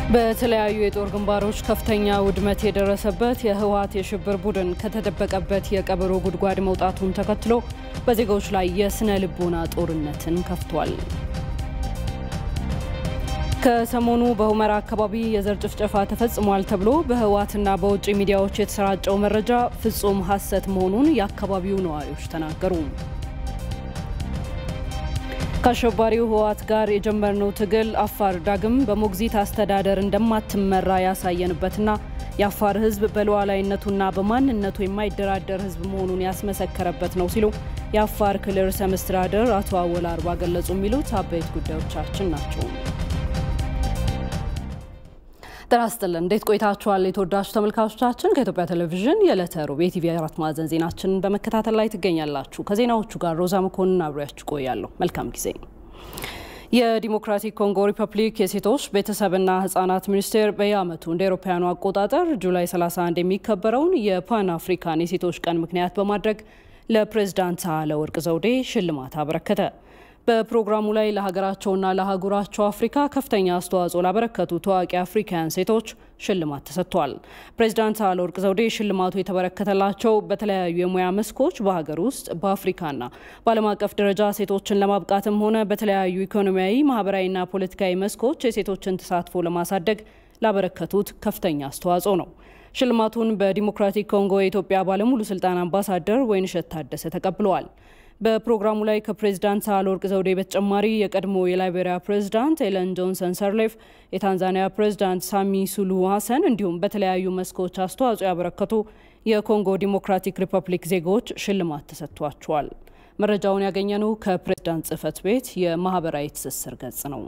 በተለያዩ የጦር ግንባሮች ከፍተኛ ውድመት የደረሰበት የህወሓት የሽብር ቡድን ከተደበቀበት የቀበሮ ጉድጓድ መውጣቱን ተከትሎ በዜጎች ላይ የስነ ልቦና ጦርነትን ከፍቷል። ከሰሞኑ በሁመራ አካባቢ የዘር ጭፍጨፋ ተፈጽሟል ተብሎ በህወሓትና በውጭ ሚዲያዎች የተሰራጨው መረጃ ፍጹም ሐሰት መሆኑን የአካባቢው ነዋሪዎች ተናገሩ። ከአሸባሪው ህወሓት ጋር የጀመርነው ትግል አፋር ዳግም በሞግዚት አስተዳደር እንደማትመራ ያሳየንበትና የአፋር ህዝብ በሉዓላዊነቱና በማንነቱ የማይደራደር ህዝብ መሆኑን ያስመሰከረበት ነው ሲሉ የአፋር ክልል ርዕሰ መስተዳድር አቶ አወል አርባ ገለጹ። የሚሉት አበይት ጉዳዮቻችን ናቸው። ጤና ይስጥልን። እንዴት ቆይታችኋል? የተወዳጁ ተመልካቾቻችን ከኢትዮጵያ ቴሌቪዥን የዕለተ ሮብ የቲቪ አራት ማዕዘን ዜናችንን በመከታተል ላይ ትገኛላችሁ። ከዜናዎቹ ጋር ሮዛ መኮንን አብሬያችሁ ቆያለሁ። መልካም ጊዜ። የዲሞክራቲክ ኮንጎ ሪፐብሊክ የሴቶች ቤተሰብና ህጻናት ሚኒስቴር በየዓመቱ እንደ አውሮፓውያኑ አቆጣጠር ጁላይ 31 የሚከበረውን የፓን አፍሪካን የሴቶች ቀን ምክንያት በማድረግ ለፕሬዝዳንት ሳህለወርቅ ዘውዴ ሽልማት አበረከተ። በፕሮግራሙ ላይ ለሀገራቸውና ለአህጉራቸው አፍሪካ ከፍተኛ አስተዋጽኦ ላበረከቱ ታዋቂ አፍሪካውያን ሴቶች ሽልማት ተሰጥቷል። ፕሬዚዳንት ሳህለወርቅ ዘውዴ ሽልማቱ የተበረከተላቸው በተለያዩ የሙያ መስኮች በሀገር ውስጥ በአፍሪካና በዓለም አቀፍ ደረጃ ሴቶችን ለማብቃትም ሆነ በተለያዩ ኢኮኖሚያዊ፣ ማህበራዊና ፖለቲካዊ መስኮች የሴቶችን ተሳትፎ ለማሳደግ ላበረከቱት ከፍተኛ አስተዋጽኦ ነው። ሽልማቱን በዲሞክራቲክ ኮንጎ የኢትዮጵያ ባለሙሉ ስልጣን አምባሳደር ወይንሸት ታደሰ ተቀብለዋል። በፕሮግራሙ ላይ ከፕሬዝዳንት ሳህለወርቅ ዘውዴ በተጨማሪ የቀድሞ የላይቤሪያ ፕሬዝዳንት ኤለን ጆንሰን ሰርሌፍ፣ የታንዛኒያ ፕሬዝዳንት ሳሚ ሱሉሁ ሀሰን እንዲሁም በተለያዩ መስኮች አስተዋጽኦ ያበረከቱ የኮንጎ ዲሞክራቲክ ሪፐብሊክ ዜጎች ሽልማት ተሰጥቷቸዋል። መረጃውን ያገኘነው ከፕሬዝዳንት ጽህፈት ቤት የማህበራዊ ትስስር ገጽ ነው።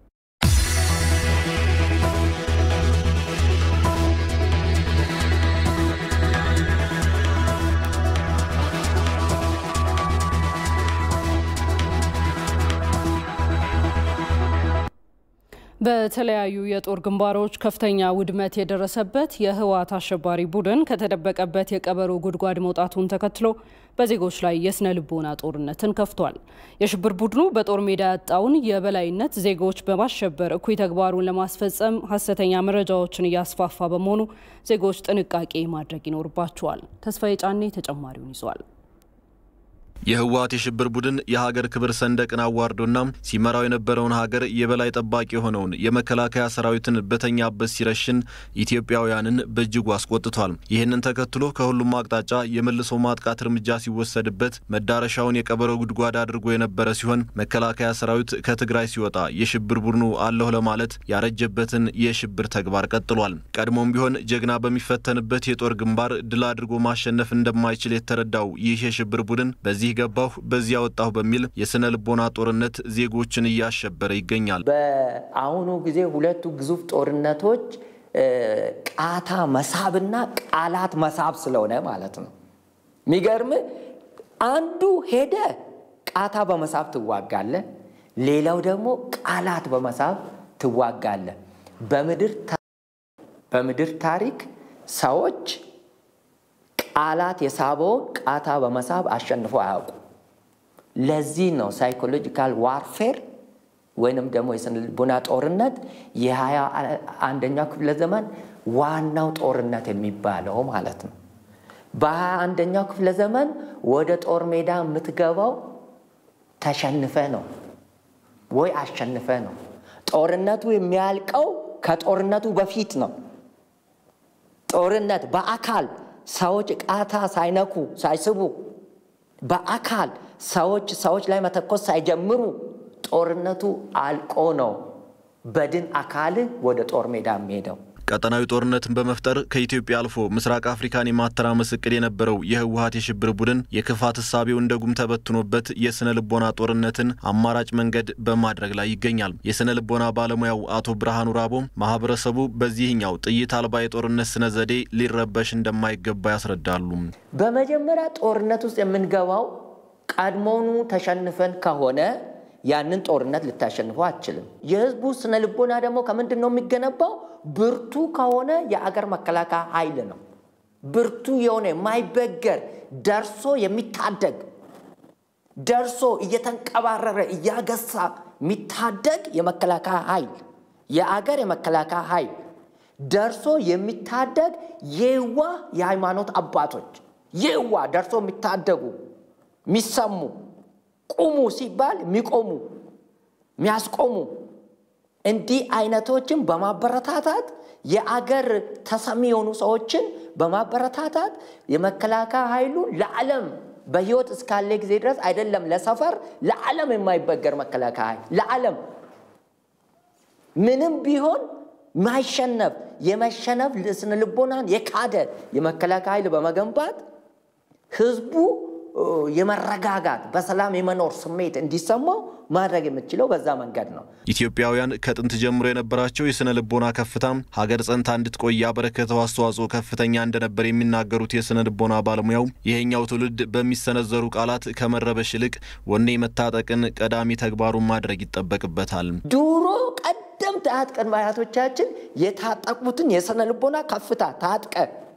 በተለያዩ የጦር ግንባሮች ከፍተኛ ውድመት የደረሰበት የህወሓት አሸባሪ ቡድን ከተደበቀበት የቀበሮ ጉድጓድ መውጣቱን ተከትሎ በዜጎች ላይ የስነ ልቦና ጦርነትን ከፍቷል። የሽብር ቡድኑ በጦር ሜዳ ያጣውን የበላይነት ዜጎች በማሸበር እኩይ ተግባሩን ለማስፈጸም ሀሰተኛ መረጃዎችን እያስፋፋ በመሆኑ ዜጎች ጥንቃቄ ማድረግ ይኖርባቸዋል። ተስፋዬ ጫኔ ተጨማሪውን ይዟል። የህወሓት የሽብር ቡድን የሀገር ክብር ሰንደቅን አዋርዶና ሲመራው የነበረውን ሀገር የበላይ ጠባቂ የሆነውን የመከላከያ ሰራዊትን በተኛበት ሲረሽን ኢትዮጵያውያንን በእጅጉ አስቆጥቷል። ይህንን ተከትሎ ከሁሉም አቅጣጫ የመልሶ ማጥቃት እርምጃ ሲወሰድበት መዳረሻውን የቀበሮ ጉድጓድ አድርጎ የነበረ ሲሆን መከላከያ ሰራዊት ከትግራይ ሲወጣ የሽብር ቡድኑ አለሁ ለማለት ያረጀበትን የሽብር ተግባር ቀጥሏል። ቀድሞም ቢሆን ጀግና በሚፈተንበት የጦር ግንባር ድል አድርጎ ማሸነፍ እንደማይችል የተረዳው ይህ የሽብር ቡድን በዚህ በዚህ ገባሁ በዚያ ወጣሁ በሚል የስነ ልቦና ጦርነት ዜጎችን እያሸበረ ይገኛል። በአሁኑ ጊዜ ሁለቱ ግዙፍ ጦርነቶች ቃታ መሳብና ቃላት መሳብ ስለሆነ ማለት ነው። የሚገርም አንዱ ሄደ ቃታ በመሳብ ትዋጋለ፣ ሌላው ደግሞ ቃላት በመሳብ ትዋጋለ። በምድር ታሪክ ሰዎች ቃላት የሳበውን ቃታ በመሳብ አሸንፎ አያውቁ። ለዚህ ነው ሳይኮሎጂካል ዋርፌር ወይንም ደግሞ የስነ ልቦና ጦርነት የሀያ አንደኛው ክፍለ ዘመን ዋናው ጦርነት የሚባለው ማለት ነው። በሀያ አንደኛው ክፍለ ዘመን ወደ ጦር ሜዳ የምትገባው ተሸንፈ ነው ወይ አሸንፈ ነው። ጦርነቱ የሚያልቀው ከጦርነቱ በፊት ነው። ጦርነት በአካል ሰዎች ቃታ ሳይነኩ ሳይስቡ በአካል ሰዎች ሰዎች ላይ መተኮስ ሳይጀምሩ ጦርነቱ አልቆ ነው በድን አካል ወደ ጦር ሜዳ የሚሄደው። ቀጠናዊ ጦርነትን በመፍጠር ከኢትዮጵያ አልፎ ምስራቅ አፍሪካን የማተራመስ እቅድ የነበረው የህወሓት የሽብር ቡድን የክፋት እሳቤው እንደ ጉም ተበትኖበት የስነ ልቦና ጦርነትን አማራጭ መንገድ በማድረግ ላይ ይገኛል። የስነ ልቦና ባለሙያው አቶ ብርሃኑ ራቦ ማህበረሰቡ በዚህኛው ጥይት አልባ የጦርነት ስነ ዘዴ ሊረበሽ እንደማይገባ ያስረዳሉ። በመጀመሪያ ጦርነት ውስጥ የምንገባው ቀድሞውኑ ተሸንፈን ከሆነ ያንን ጦርነት ልታሸንፈው አትችልም። የህዝቡ ስነ ልቦና ደግሞ ከምንድን ነው የሚገነባው? ብርቱ ከሆነ የአገር መከላከያ ኃይል ነው። ብርቱ የሆነ የማይበገር ደርሶ የሚታደግ ደርሶ እየተንቀባረረ እያገሳ የሚታደግ የመከላከያ ኃይል የአገር የመከላከያ ኃይል ደርሶ የሚታደግ የዋ የሃይማኖት አባቶች የዋ ደርሶ የሚታደጉ የሚሰሙ ቁሙ ሲባል የሚቆሙ የሚያስቆሙ እንዲህ አይነቶችን በማበረታታት የአገር ተሰሚ የሆኑ ሰዎችን በማበረታታት የመከላከያ ኃይሉ ለዓለም በህይወት እስካለ ጊዜ ድረስ አይደለም ለሰፈር ለዓለም የማይበገር መከላከያ ኃይል ለዓለም ምንም ቢሆን ማይሸነፍ የመሸነፍ ስነ ልቦናን የካደ የመከላከያ ኃይል በመገንባት ህዝቡ የመረጋጋት በሰላም የመኖር ስሜት እንዲሰማው ማድረግ የምትችለው በዛ መንገድ ነው። ኢትዮጵያውያን ከጥንት ጀምሮ የነበራቸው የስነ ልቦና ከፍታ ሀገር ጸንታ እንድትቆይ ያበረከተው አስተዋጽኦ ከፍተኛ እንደነበር የሚናገሩት የስነ ልቦና ባለሙያው ይሄኛው ትውልድ በሚሰነዘሩ ቃላት ከመረበሽ ይልቅ ወኔ መታጠቅን ቀዳሚ ተግባሩን ማድረግ ይጠበቅበታል። ድሮ ቀደምት አያት ቅድመ አያቶቻችን የታጠቁትን የስነ ልቦና ከፍታ ታጥቀ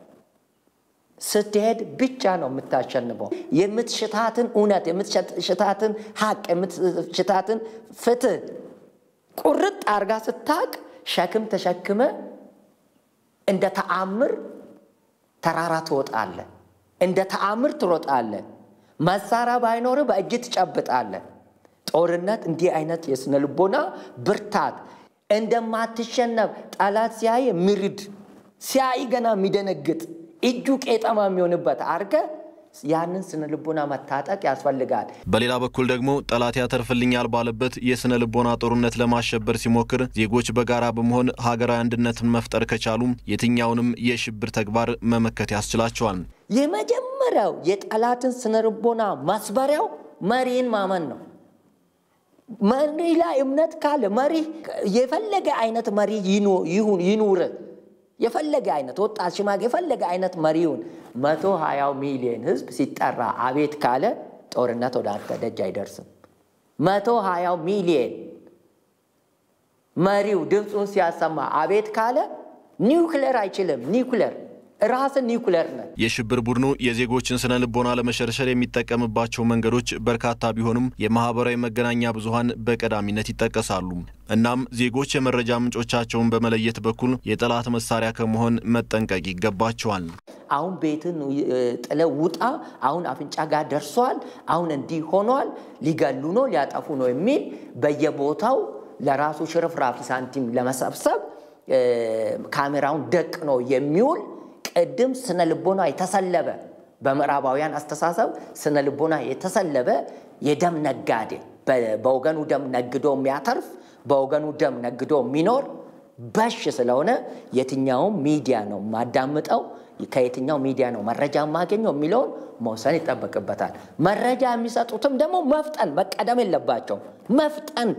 ስትሄድ ብቻ ነው የምታሸንፈው። የምትሽታትን እውነት፣ የምትሽታትን ሀቅ፣ የምትሽታትን ፍትህ ቁርጥ አርጋ ስታቅ ሸክም ተሸክመ እንደ ተአምር ተራራ ትወጣለ፣ እንደ ተአምር ትሮጣለ። መሳሪያ ባይኖር በእጅ ትጨብጣለ። ጦርነት እንዲህ አይነት የስነ ልቦና ብርታት እንደማትሸነፍ ጠላት ሲያይ የሚርድ ሲያይ ገና የሚደነግጥ እጁ ቄጠማ የሚሆንበት አርገ ያንን ስነ ልቦና መታጠቅ ያስፈልጋል። በሌላ በኩል ደግሞ ጠላት ያተርፍልኛል ባለበት የስነ ልቦና ጦርነት ለማሸበር ሲሞክር ዜጎች በጋራ በመሆን ሀገራዊ አንድነትን መፍጠር ከቻሉ የትኛውንም የሽብር ተግባር መመከት ያስችላቸዋል። የመጀመሪያው የጠላትን ስነ ልቦና መስበሪያው መሪን ማመን ነው። መሪ ላይ እምነት ካለ መሪ የፈለገ አይነት መሪ ይሁን ይኑር የፈለገ አይነት ወጣት ሽማግ የፈለገ አይነት መሪውን መቶ ሀያው ሚሊዮን ህዝብ ሲጠራ አቤት ካለ ጦርነት ወደ አንተ ደጅ አይደርስም። መቶ ሀያው ሚሊዮን መሪው ድምፁን ሲያሰማ አቤት ካለ ኒውክሌር አይችልም። ኒውክሌር ራስን ኒውክሌር ነ የሽብር ቡድኑ የዜጎችን ስነ ልቦና ለመሸርሸር የሚጠቀምባቸው መንገዶች በርካታ ቢሆኑም የማህበራዊ መገናኛ ብዙኃን በቀዳሚነት ይጠቀሳሉ። እናም ዜጎች የመረጃ ምንጮቻቸውን በመለየት በኩል የጠላት መሳሪያ ከመሆን መጠንቀቅ ይገባቸዋል። አሁን ቤትን ጥለው ውጣ፣ አሁን አፍንጫ ጋር ደርሷል፣ አሁን እንዲህ ሆኗል፣ ሊገሉ ነው፣ ሊያጠፉ ነው የሚል በየቦታው ለራሱ ሽርፍራፊ ሳንቲም ለመሰብሰብ ካሜራውን ደቅ ነው የሚውል ቅድም ስነ ልቦና የተሰለበ በምዕራባውያን አስተሳሰብ ስነ ልቦና የተሰለበ የደም ነጋዴ በወገኑ ደም ነግዶ የሚያተርፍ በወገኑ ደም ነግዶ የሚኖር በሽ ስለሆነ የትኛውም ሚዲያ ነው የማዳምጠው፣ ከየትኛው ሚዲያ ነው መረጃ የማገኘው የሚለውን መውሰን ይጠበቅበታል። መረጃ የሚሰጡትም ደግሞ መፍጠን መቀደም የለባቸው መፍጠን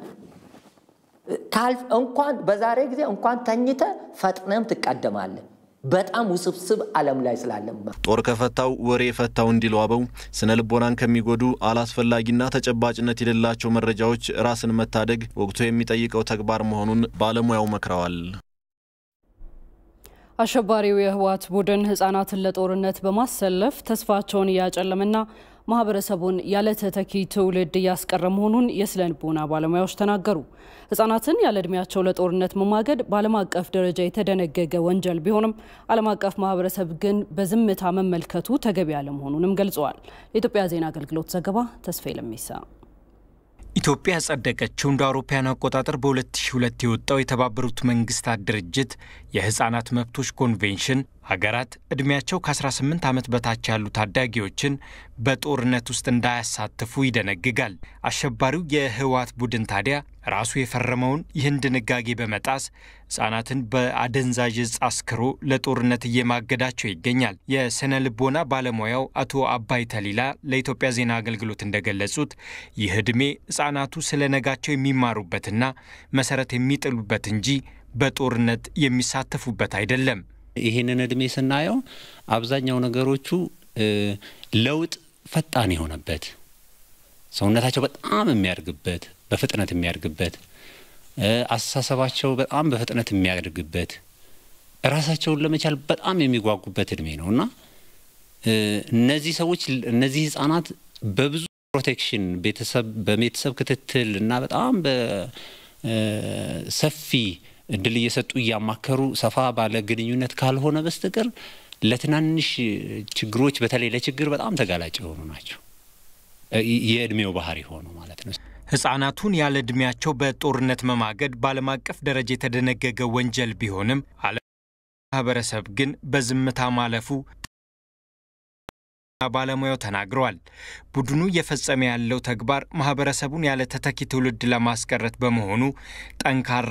እንኳን በዛሬ ጊዜ እንኳን ተኝተ ፈጥነም ትቀደማለን። በጣም ውስብስብ ዓለም ላይ ስላለም ጦር ከፈታው ወሬ የፈታው እንዲሉ አበው ስነ ልቦናን ከሚጎዱ አላስፈላጊና ተጨባጭነት የሌላቸው መረጃዎች ራስን መታደግ ወቅቱ የሚጠይቀው ተግባር መሆኑን ባለሙያው መክረዋል። አሸባሪው የህወሓት ቡድን ህጻናትን ለጦርነት በማሰለፍ ተስፋቸውን እያጨለመና ማህበረሰቡን ያለ ተተኪ ትውልድ እያስቀረ መሆኑን የስነ ልቦና ባለሙያዎች ተናገሩ። ህጻናትን ያለ እድሜያቸው ለጦርነት መማገድ በዓለም አቀፍ ደረጃ የተደነገገ ወንጀል ቢሆንም ዓለም አቀፍ ማህበረሰብ ግን በዝምታ መመልከቱ ተገቢ አለመሆኑንም ገልጸዋል። የኢትዮጵያ ዜና አገልግሎት ዘገባ ተስፋዬ ለሚሳ ኢትዮጵያ ያጸደቀችው እንደ አውሮፓውያን አቆጣጠር በ2002 የወጣው የተባበሩት መንግስታት ድርጅት የህፃናት መብቶች ኮንቬንሽን ሀገራት ዕድሜያቸው ከ18 ዓመት በታች ያሉ ታዳጊዎችን በጦርነት ውስጥ እንዳያሳትፉ ይደነግጋል። አሸባሪው የህወሓት ቡድን ታዲያ ራሱ የፈረመውን ይህን ድንጋጌ በመጣስ ህጻናትን በአደንዛዥ እጽ አስክሮ ለጦርነት እየማገዳቸው ይገኛል። የስነ ልቦና ባለሙያው አቶ አባይ ተሊላ ለኢትዮጵያ ዜና አገልግሎት እንደገለጹት ይህ ዕድሜ ህጻናቱ ስለ ነጋቸው የሚማሩበትና መሰረት የሚጥሉበት እንጂ በጦርነት የሚሳተፉበት አይደለም። ይህንን እድሜ ስናየው አብዛኛው ነገሮቹ ለውጥ ፈጣን የሆነበት ሰውነታቸው በጣም የሚያድግበት በፍጥነት የሚያድግበት አስተሳሰባቸው በጣም በፍጥነት የሚያድግበት ራሳቸውን ለመቻል በጣም የሚጓጉበት እድሜ ነው እና እነዚህ ሰዎች እነዚህ ህጻናት በብዙ ፕሮቴክሽን ቤተሰብ በቤተሰብ ክትትል እና በጣም በሰፊ እድል እየሰጡ እያማከሩ ሰፋ ባለ ግንኙነት ካልሆነ በስተቀር ለትናንሽ ችግሮች በተለይ ለችግር በጣም ተጋላጭ የሆኑ ናቸው። የእድሜው ባህሪ ሆኑ ማለት ነው። ህጻናቱን ያለ ዕድሜያቸው በጦርነት መማገድ በዓለም አቀፍ ደረጃ የተደነገገ ወንጀል ቢሆንም ዓለም ማህበረሰብ ግን በዝምታ ማለፉ ባለሙያው ተናግረዋል። ቡድኑ እየፈጸመ ያለው ተግባር ማህበረሰቡን ያለ ተተኪ ትውልድ ለማስቀረት በመሆኑ ጠንካራ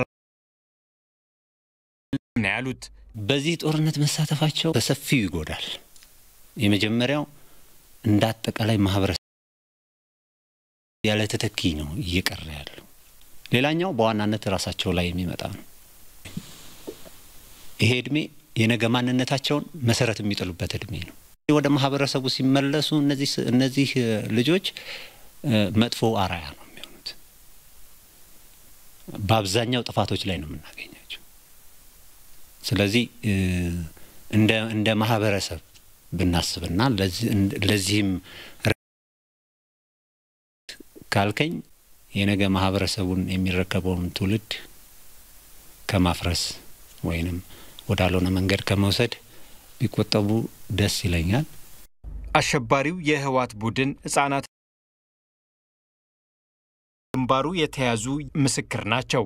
ነው ያሉት። በዚህ ጦርነት መሳተፋቸው በሰፊው ይጎዳል። የመጀመሪያው እንደ አጠቃላይ ማህበረሰብ ያለ ተተኪ ነው እየቀረ ያለው። ሌላኛው በዋናነት ራሳቸው ላይ የሚመጣ ነው። ይሄ እድሜ የነገ ማንነታቸውን መሰረት የሚጥሉበት እድሜ ነው። ወደ ማህበረሰቡ ሲመለሱ እነዚህ እነዚህ ልጆች መጥፎ አራያ ነው የሚሆኑት። በአብዛኛው ጥፋቶች ላይ ነው የምናገኛቸው። ስለዚህ እንደ እንደ ማህበረሰብ ብናስብና ለዚህም ካልከኝ የነገ ማህበረሰቡን የሚረከበውን ትውልድ ከማፍረስ ወይንም ወዳልሆነ መንገድ ከመውሰድ ቢቆጠቡ ደስ ይለኛል። አሸባሪው የህወሓት ቡድን ህጻናት ግንባሩ የተያዙ ምስክር ናቸው።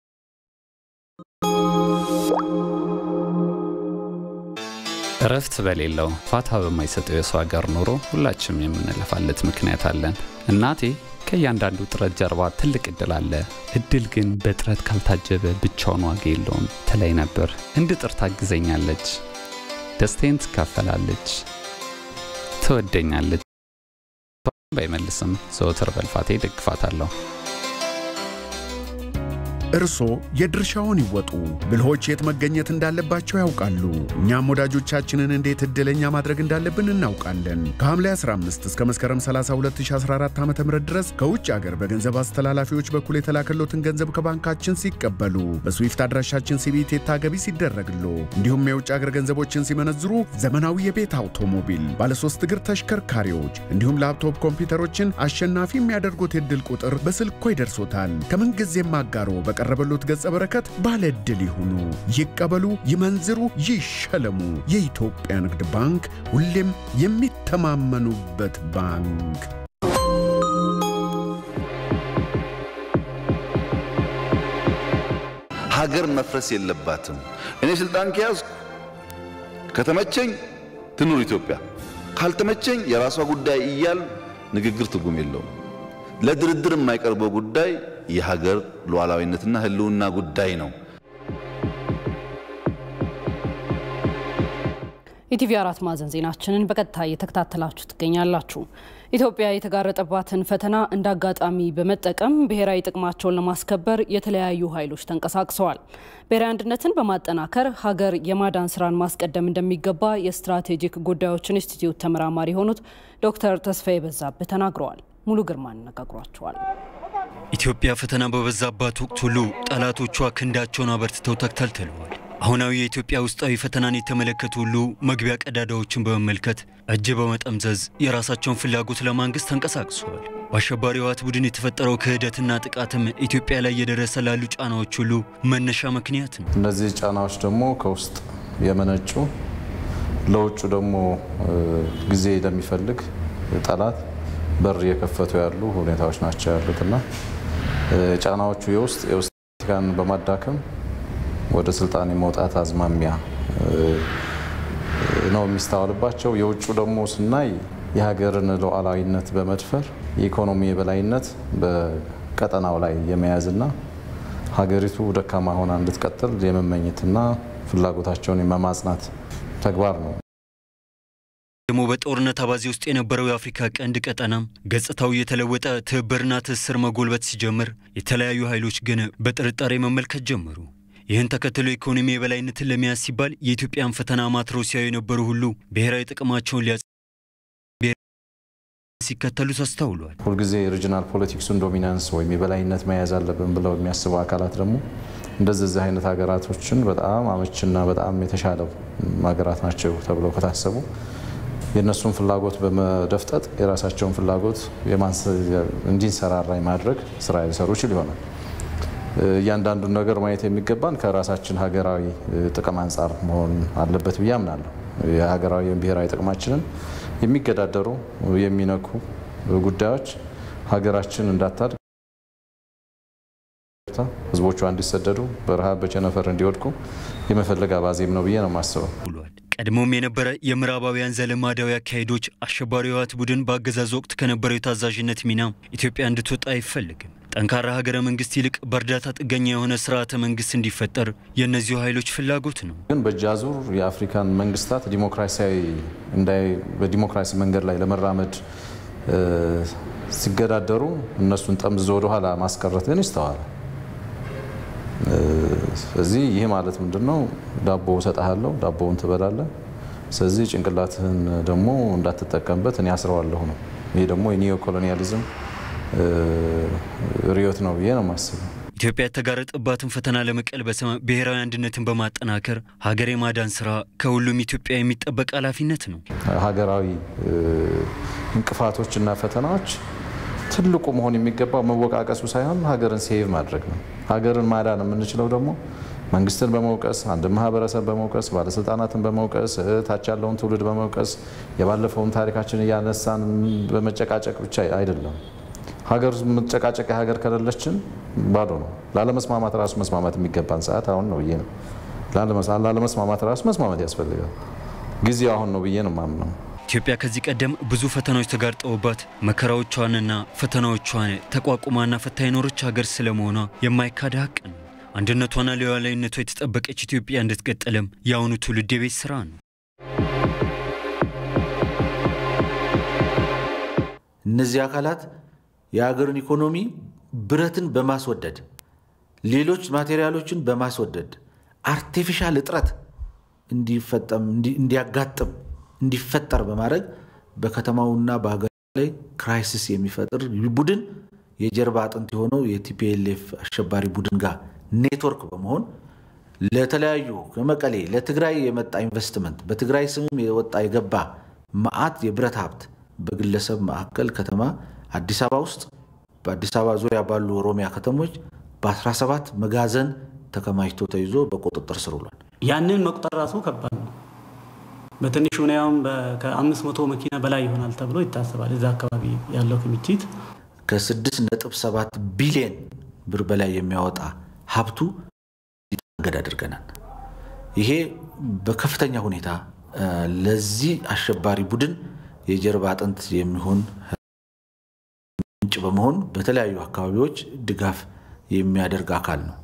እረፍት በሌለው ፋታ በማይሰጠው የሰው ሀገር ኑሮ ሁላችንም የምንለፋለት ምክንያት አለን። እናቴ ከእያንዳንዱ ጥረት ጀርባ ትልቅ እድል አለ፣ እድል ግን በጥረት ካልታጀበ ብቻውን ዋጋ የለውም ትለኝ ነበር። እንድጥር ታግዘኛለች፣ ደስታዬን ትካፈላለች፣ ትወደኛለች። ባይመልስም ዘወትር በልፋቴ ደግፋታለሁ። እርሶ የድርሻውን ይወጡ። ብልሆች የት መገኘት እንዳለባቸው ያውቃሉ። እኛም ወዳጆቻችንን እንዴት ዕድለኛ ማድረግ እንዳለብን እናውቃለን። ከሐምሌ 15 እስከ መስከረም 30 2014 ዓ ም ድረስ ከውጭ አገር በገንዘብ አስተላላፊዎች በኩል የተላከሎትን ገንዘብ ከባንካችን ሲቀበሉ በስዊፍት አድራሻችን ሲቢቴታ ገቢ ሲደረግሎ እንዲሁም የውጭ አገር ገንዘቦችን ሲመነዝሩ ዘመናዊ የቤት አውቶሞቢል፣ ባለሶስት እግር ተሽከርካሪዎች እንዲሁም ላፕቶፕ ኮምፒውተሮችን አሸናፊ የሚያደርጉት የዕድል ቁጥር በስልኮ ይደርሶታል። ከምንጊዜም አጋሮ በቀረበሎት ገጸ በረከት ባለ ዕድል ይሁኑ፣ ይቀበሉ፣ ይመንዝሩ፣ ይሸለሙ። የኢትዮጵያ ንግድ ባንክ ሁሌም የሚተማመኑበት ባንክ። ሀገር መፍረስ የለባትም። እኔ ስልጣን ከያዝኩ ከተመቸኝ ትኑር ኢትዮጵያ፣ ካልተመቸኝ የራሷ ጉዳይ እያል ንግግር ትርጉም የለውም። ለድርድር የማይቀርበው ጉዳይ የሀገር ሉዓላዊነትና ሕልውና ጉዳይ ነው። ኢቲቪ አራት ማዕዘን ዜናችንን በቀጥታ እየተከታተላችሁ ትገኛላችሁ። ኢትዮጵያ የተጋረጠባትን ፈተና እንደ አጋጣሚ በመጠቀም ብሔራዊ ጥቅማቸውን ለማስከበር የተለያዩ ኃይሎች ተንቀሳቅሰዋል። ብሔራዊ አንድነትን በማጠናከር ሀገር የማዳን ስራን ማስቀደም እንደሚገባ የስትራቴጂክ ጉዳዮች ኢንስቲትዩት ተመራማሪ የሆኑት ዶክተር ተስፋዬ በዛብህ ተናግረዋል። ሙሉ ግርማ አነጋግሯቸዋል። ኢትዮጵያ ፈተና በበዛባት ወቅት ሁሉ ጠላቶቿ ክንዳቸውን አበርትተው ተክተልትለዋል። አሁናዊ የኢትዮጵያ ውስጣዊ ፈተናን የተመለከቱ ሁሉ መግቢያ ቀዳዳዎችን በመመልከት እጅ በመጠምዘዝ የራሳቸውን ፍላጎት ለማንገስ ተንቀሳቅሰዋል። በአሸባሪ ህወሓት ቡድን የተፈጠረው ክህደትና ጥቃትም ኢትዮጵያ ላይ እየደረሰ ላሉ ጫናዎች ሁሉ መነሻ ምክንያት ነው። እነዚህ ጫናዎች ደግሞ ከውስጥ የመነጩ ለውጩ ደግሞ ጊዜ ለሚፈልግ ጠላት በር እየከፈቱ ያሉ ሁኔታዎች ናቸው ያሉትና ጫናዎቹ የውስጥ የውስጥ ፖለቲካን በማዳከም ወደ ስልጣን የመውጣት አዝማሚያ ነው የሚስተዋልባቸው። የውጩ ደግሞ ስናይ የሀገርን ሉዓላዊነት በመድፈር የኢኮኖሚ የበላይነት በቀጠናው ላይ የመያዝና ሀገሪቱ ደካማ ሆና እንድትቀጥል የመመኘትና ፍላጎታቸውን የመማጽናት ተግባር ነው። ደግሞ በጦርነት አባዜ ውስጥ የነበረው የአፍሪካ ቀንድ ቀጠናም ገጽታው የተለወጠ ትብብርና ትስስር መጎልበት ሲጀምር የተለያዩ ኃይሎች ግን በጥርጣሬ መመልከት ጀመሩ። ይህን ተከትሎ ኢኮኖሚ የበላይነትን ለመያዝ ሲባል የኢትዮጵያን ፈተና ማትረው ሲያዩ የነበሩ ሁሉ ብሔራዊ ጥቅማቸውን ሊያ ሲከተሉ ተስተውሏል። ሁልጊዜ ሪጂናል ፖለቲክሱን ዶሚናንስ ወይም የበላይነት መያዝ አለብን ብለው የሚያስቡ አካላት ደግሞ እንደዚህ አይነት ሀገራቶችን በጣም አመችና በጣም የተሻለ ሀገራት ናቸው ተብለው ከታሰቡ የእነሱን ፍላጎት በመደፍጠጥ የራሳቸውን ፍላጎት እንዲንሰራራ የማድረግ ስራ ሊሰሩ ይችል ይሆናል። እያንዳንዱን ነገር ማየት የሚገባን ከራሳችን ሀገራዊ ጥቅም አንጻር መሆን አለበት ብዬ አምናለሁ። የሀገራዊ ብሔራዊ ጥቅማችንን የሚገዳደሩ የሚነኩ ጉዳዮች ሀገራችን እንዳታድግ ህዝቦቿ እንዲሰደዱ በረሃብ በቸነፈር እንዲወድቁ የመፈለግ አባዜም ነው ብዬ ነው የማስበው። ቀድሞም የነበረ የምዕራባውያን ዘለማዳዊ አካሄዶች አሸባሪ ህወሓት ቡድን በአገዛዝ ወቅት ከነበረው የታዛዥነት ሚና ኢትዮጵያ እንድትወጣ አይፈልግም። ጠንካራ ሀገረ መንግስት ይልቅ በእርዳታ ጥገኛ የሆነ ስርዓተ መንግስት እንዲፈጠር የእነዚሁ ኃይሎች ፍላጎት ነው። ግን በእጅ አዙር የአፍሪካን መንግስታት ዲሞክራሲያዊ እንዳይ በዲሞክራሲ መንገድ ላይ ለመራመድ ሲገዳደሩ እነሱን ጠምዝዞ ወደኋላ ማስቀረት ግን ይስተዋል። ስለዚህ ይህ ማለት ምንድን ነው? ዳቦ እሰጥሃለሁ፣ ዳቦውን ትበላለህ። ስለዚህ ጭንቅላትህን ደግሞ እንዳትጠቀምበት እኔ አስረዋለሁ ነው። ይህ ደግሞ የኒዮ ኮሎኒያሊዝም ርዕዮት ነው ብዬ ነው የማስበው። ኢትዮጵያ የተጋረጠባትን ፈተና ለመቀልበስ ብሔራዊ አንድነትን በማጠናከር ሀገር የማዳን ስራ ከሁሉም ኢትዮጵያ የሚጠበቅ ኃላፊነት ነው። ሀገራዊ እንቅፋቶች እና ፈተናዎች ትልቁ መሆን የሚገባው መወቃቀሱ ሳይሆን ሀገርን ሴቭ ማድረግ ነው። ሀገርን ማዳን የምንችለው ደግሞ መንግስትን በመውቀስ አንድ ማህበረሰብ በመውቀስ ባለስልጣናትን በመውቀስ ታች ያለውን ትውልድ በመውቀስ የባለፈውን ታሪካችን እያነሳን በመጨቃጨቅ ብቻ አይደለም። ሀገር መጨቃጨቂያ ሀገር ከሌለችን ባዶ ነው። ላለመስማማት ራሱ መስማማት የሚገባን ሰዓት አሁን ነው ብዬ ነው። ላለመስማማት ራሱ መስማማት ያስፈልጋል። ጊዜው አሁን ነው ብዬ ነው ማምነው። ኢትዮጵያ ከዚህ ቀደም ብዙ ፈተናዎች ተጋርጠውባት መከራዎቿንና ፈተናዎቿን ተቋቁማና ፈታ የኖረች ሀገር ስለመሆኗ የማይካድ ሀቅ ነው። አንድነቷና ሉዓላዊነቷ የተጠበቀች ኢትዮጵያ እንድትቀጥልም የአሁኑ ትውልድ የቤት ስራ ነው። እነዚህ አካላት የሀገርን ኢኮኖሚ ብረትን በማስወደድ ሌሎች ማቴሪያሎችን በማስወደድ አርቲፊሻል እጥረት እንዲፈጠም እንዲያጋጥም እንዲፈጠር በማድረግ በከተማውና በሀገር ላይ ክራይሲስ የሚፈጥር ቡድን የጀርባ አጥንት የሆነው የቲፒኤልኤፍ አሸባሪ ቡድን ጋር ኔትወርክ በመሆን ለተለያዩ ከመቀሌ ለትግራይ የመጣ ኢንቨስትመንት በትግራይ ስምም የወጣ የገባ መዓት የብረት ሀብት በግለሰብ ማዕከል ከተማ አዲስ አበባ ውስጥ በአዲስ አበባ ዙሪያ ባሉ ኦሮሚያ ከተሞች በ17 መጋዘን ተከማችቶ ተይዞ በቁጥጥር ስር ውሏል። ያንን መቁጠር ራሱ ከባድ ነው። በትንሹ ሁኔያውም ከአምስት መቶ መኪና በላይ ይሆናል ተብሎ ይታሰባል። እዛ አካባቢ ያለው ክምችት ከ6.7 ቢሊዮን ብር በላይ የሚያወጣ ሀብቱ እንዲታገድ አድርገናል። ይሄ በከፍተኛ ሁኔታ ለዚህ አሸባሪ ቡድን የጀርባ አጥንት የሚሆን ምንጭ በመሆን በተለያዩ አካባቢዎች ድጋፍ የሚያደርግ አካል ነው።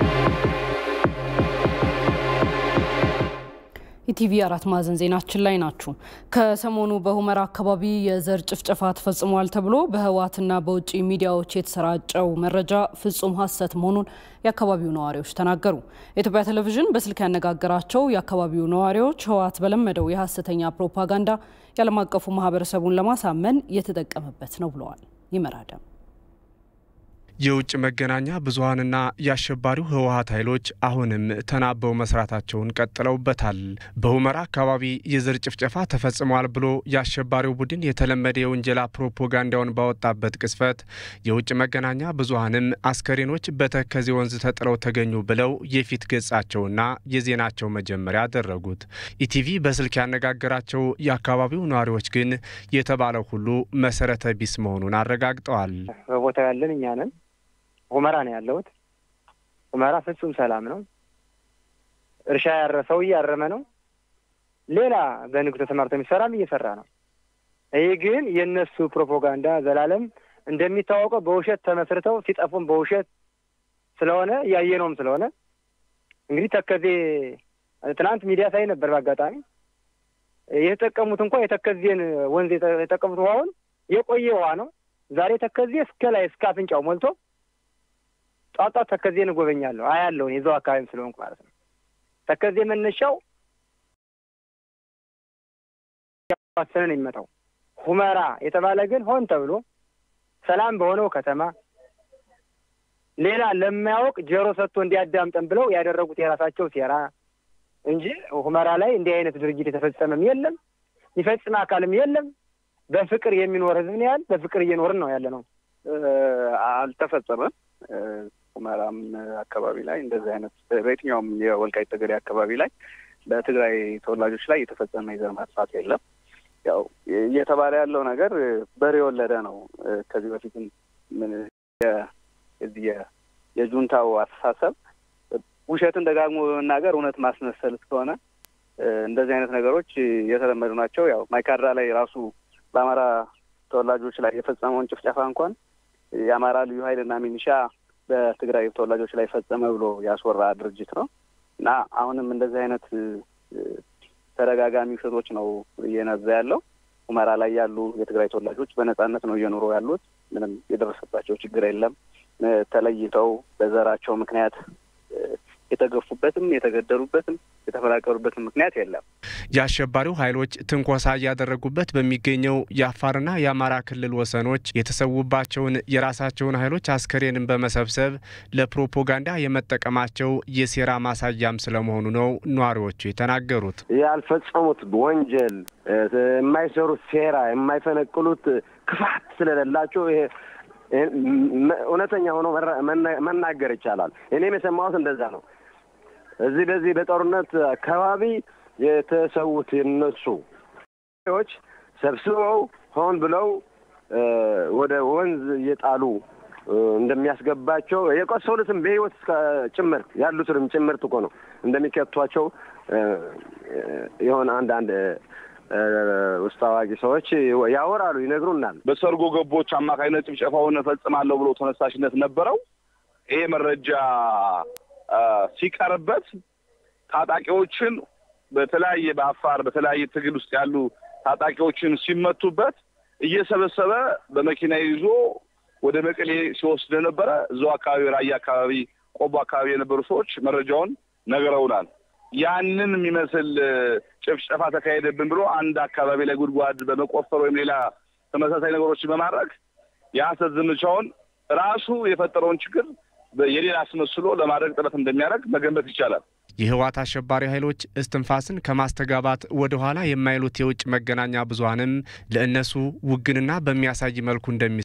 ኢቲቪ አራት ማዕዘን ዜናችን ላይ ናችሁ። ከሰሞኑ በሁመራ አካባቢ የዘር ጭፍጨፋ ተፈጽሟል ተብሎ በህወሓትና በውጭ ሚዲያዎች የተሰራጨው መረጃ ፍጹም ሐሰት መሆኑን የአካባቢው ነዋሪዎች ተናገሩ። የኢትዮጵያ ቴሌቪዥን በስልክ ያነጋገራቸው የአካባቢው ነዋሪዎች ህወሓት በለመደው የሐሰተኛ ፕሮፓጋንዳ የዓለም አቀፉ ማህበረሰቡን ለማሳመን የተጠቀመበት ነው ብለዋል። ይመራደም የውጭ መገናኛ ብዙኃንና የአሸባሪው ህወሓት ኃይሎች አሁንም ተናበው መስራታቸውን ቀጥለውበታል። በሁመራ አካባቢ የዘር ጭፍጨፋ ተፈጽሟል ብሎ የአሸባሪው ቡድን የተለመደ የውንጀላ ፕሮፓጋንዳውን ባወጣበት ቅስፈት የውጭ መገናኛ ብዙኃንም አስከሬኖች በተከዜ ወንዝ ተጥለው ተገኙ ብለው የፊት ገጻቸውና የዜናቸው መጀመሪያ አደረጉት። ኢቲቪ በስልክ ያነጋገራቸው የአካባቢው ነዋሪዎች ግን የተባለው ሁሉ መሰረተ ቢስ መሆኑን አረጋግጠዋል። በቦታው ያለን እኛ ነን። ሁመራ ነው ያለሁት። ሁመራ ፍጹም ሰላም ነው። እርሻ ያረሰው እያረመ ነው። ሌላ በንግድ ተሰማርቶ የሚሰራም እየሰራ ነው። ይህ ግን የእነሱ ፕሮፓጋንዳ ዘላለም እንደሚታወቀው በውሸት ተመስርተው ሲጠፉም በውሸት ስለሆነ እያየነውም ስለሆነ እንግዲህ ተከዜ ትናንት ሚዲያ ሳይ ነበር። በአጋጣሚ የተጠቀሙት እንኳ የተከዜን ወንዝ የተጠቀሙት ውሃውን የቆየ ውሃ ነው። ዛሬ ተከዜ እስከ ላይ እስከ አፍንጫው ሞልቶ ጧጧት ተከዜን እጎበኛለሁ አያለሁ። የዛው አካባቢም ስለሆንኩ ማለት ነው። ተከዜ መነሻው ዋሰነን የሚመጣው ሁመራ የተባለ ግን ሆን ተብሎ ሰላም በሆነው ከተማ ሌላ ለማያውቅ ጆሮ ሰጥቶ እንዲያዳምጠን ብለው ያደረጉት የራሳቸው ሴራ እንጂ ሁመራ ላይ እንዲህ አይነት ድርጊት የተፈጸመም የለም፣ የሚፈጽም አካልም የለም። በፍቅር የሚኖር ህዝብ ነው ያህል በፍቅር እየኖርን ነው ያለ ነው። አልተፈጸመም። ሁመራም አካባቢ ላይ እንደዚህ አይነት በየትኛውም የወልቃይት ጠገዴ አካባቢ ላይ በትግራይ ተወላጆች ላይ የተፈጸመ የዘር ማጥፋት የለም። ያው እየተባለ ያለው ነገር በሬ የወለደ ነው። ከዚህ በፊትም ምን የዚህ የጁንታው አስተሳሰብ ውሸትን ደጋግሞ በመናገር እውነት ማስመሰል እስከሆነ እንደዚህ አይነት ነገሮች የተለመዱ ናቸው። ያው ማይካድራ ላይ ራሱ በአማራ ተወላጆች ላይ የፈጸመውን ጭፍጨፋ እንኳን የአማራ ልዩ ኃይልና ሚኒሻ በትግራይ ተወላጆች ላይ ፈጸመ ብሎ ያስወራ ድርጅት ነው እና አሁንም እንደዚህ አይነት ተደጋጋሚ ውሸቶች ነው እየነዛ ያለው። ሁመራ ላይ ያሉ የትግራይ ተወላጆች በነጻነት ነው እየኖሩ ያሉት። ምንም የደረሰባቸው ችግር የለም። ተለይተው በዘራቸው ምክንያት የተገፉበትም የተገደሉበትም የተፈናቀሉበትም ምክንያት የለም። የአሸባሪው ኃይሎች ትንኮሳ እያደረጉበት በሚገኘው የአፋርና የአማራ ክልል ወሰኖች የተሰዉባቸውን የራሳቸውን ኃይሎች አስከሬንን በመሰብሰብ ለፕሮፓጋንዳ የመጠቀማቸው የሴራ ማሳያም ስለመሆኑ ነው ነዋሪዎቹ የተናገሩት። ያልፈጸሙት ወንጀል፣ የማይሰሩት ሴራ፣ የማይፈነቅሉት ክፋት ስለሌላቸው ይሄ እውነተኛ ሆኖ መናገር ይቻላል። እኔም የሰማሁት እንደዛ ነው። እዚህ በዚህ በጦርነት አካባቢ የተሰዉት የነሱ ዎች ሰብስበው ሆን ብለው ወደ ወንዝ እየጣሉ እንደሚያስገባቸው የቆሰሉትም በሕይወት እስከ ጭምር ያሉትንም ጭምርት እኮ ነው እንደሚከቷቸው የሆነ አንድ አንድ ውስጥ አዋቂ ሰዎች ያወራሉ፣ ይነግሩናል። በሰርጎ ገቦች አማካኝነት ጭፍጨፋውን እፈጽማለሁ ብሎ ተነሳሽነት ነበረው። ይሄ መረጃ ሲቀርበት ታጣቂዎችን በተለያየ በአፋር በተለያየ ትግል ውስጥ ያሉ ታጣቂዎችን ሲመቱበት እየሰበሰበ በመኪና ይዞ ወደ መቀሌ ሲወስድ ነበረ። እዛው አካባቢ ራያ አካባቢ፣ ቆቦ አካባቢ የነበሩ ሰዎች መረጃውን ነግረውናል። ያንን የሚመስል ጭፍጨፋ ተካሄደብን ብሎ አንድ አካባቢ ላይ ጉድጓድ በመቆፈር ወይም ሌላ ተመሳሳይ ነገሮችን በማድረግ የሐሰት ዘመቻውን ራሱ የፈጠረውን ችግር የሌላ አስመስሎ ለማድረግ ጥረት እንደሚያደርግ መገንበት ይቻላል። የህወሓት አሸባሪ ኃይሎች እስትንፋስን ከማስተጋባት ወደ ኋላ የማይሉት የውጭ መገናኛ ብዙኃንም ለእነሱ ውግንና በሚያሳይ መልኩ እንደሚ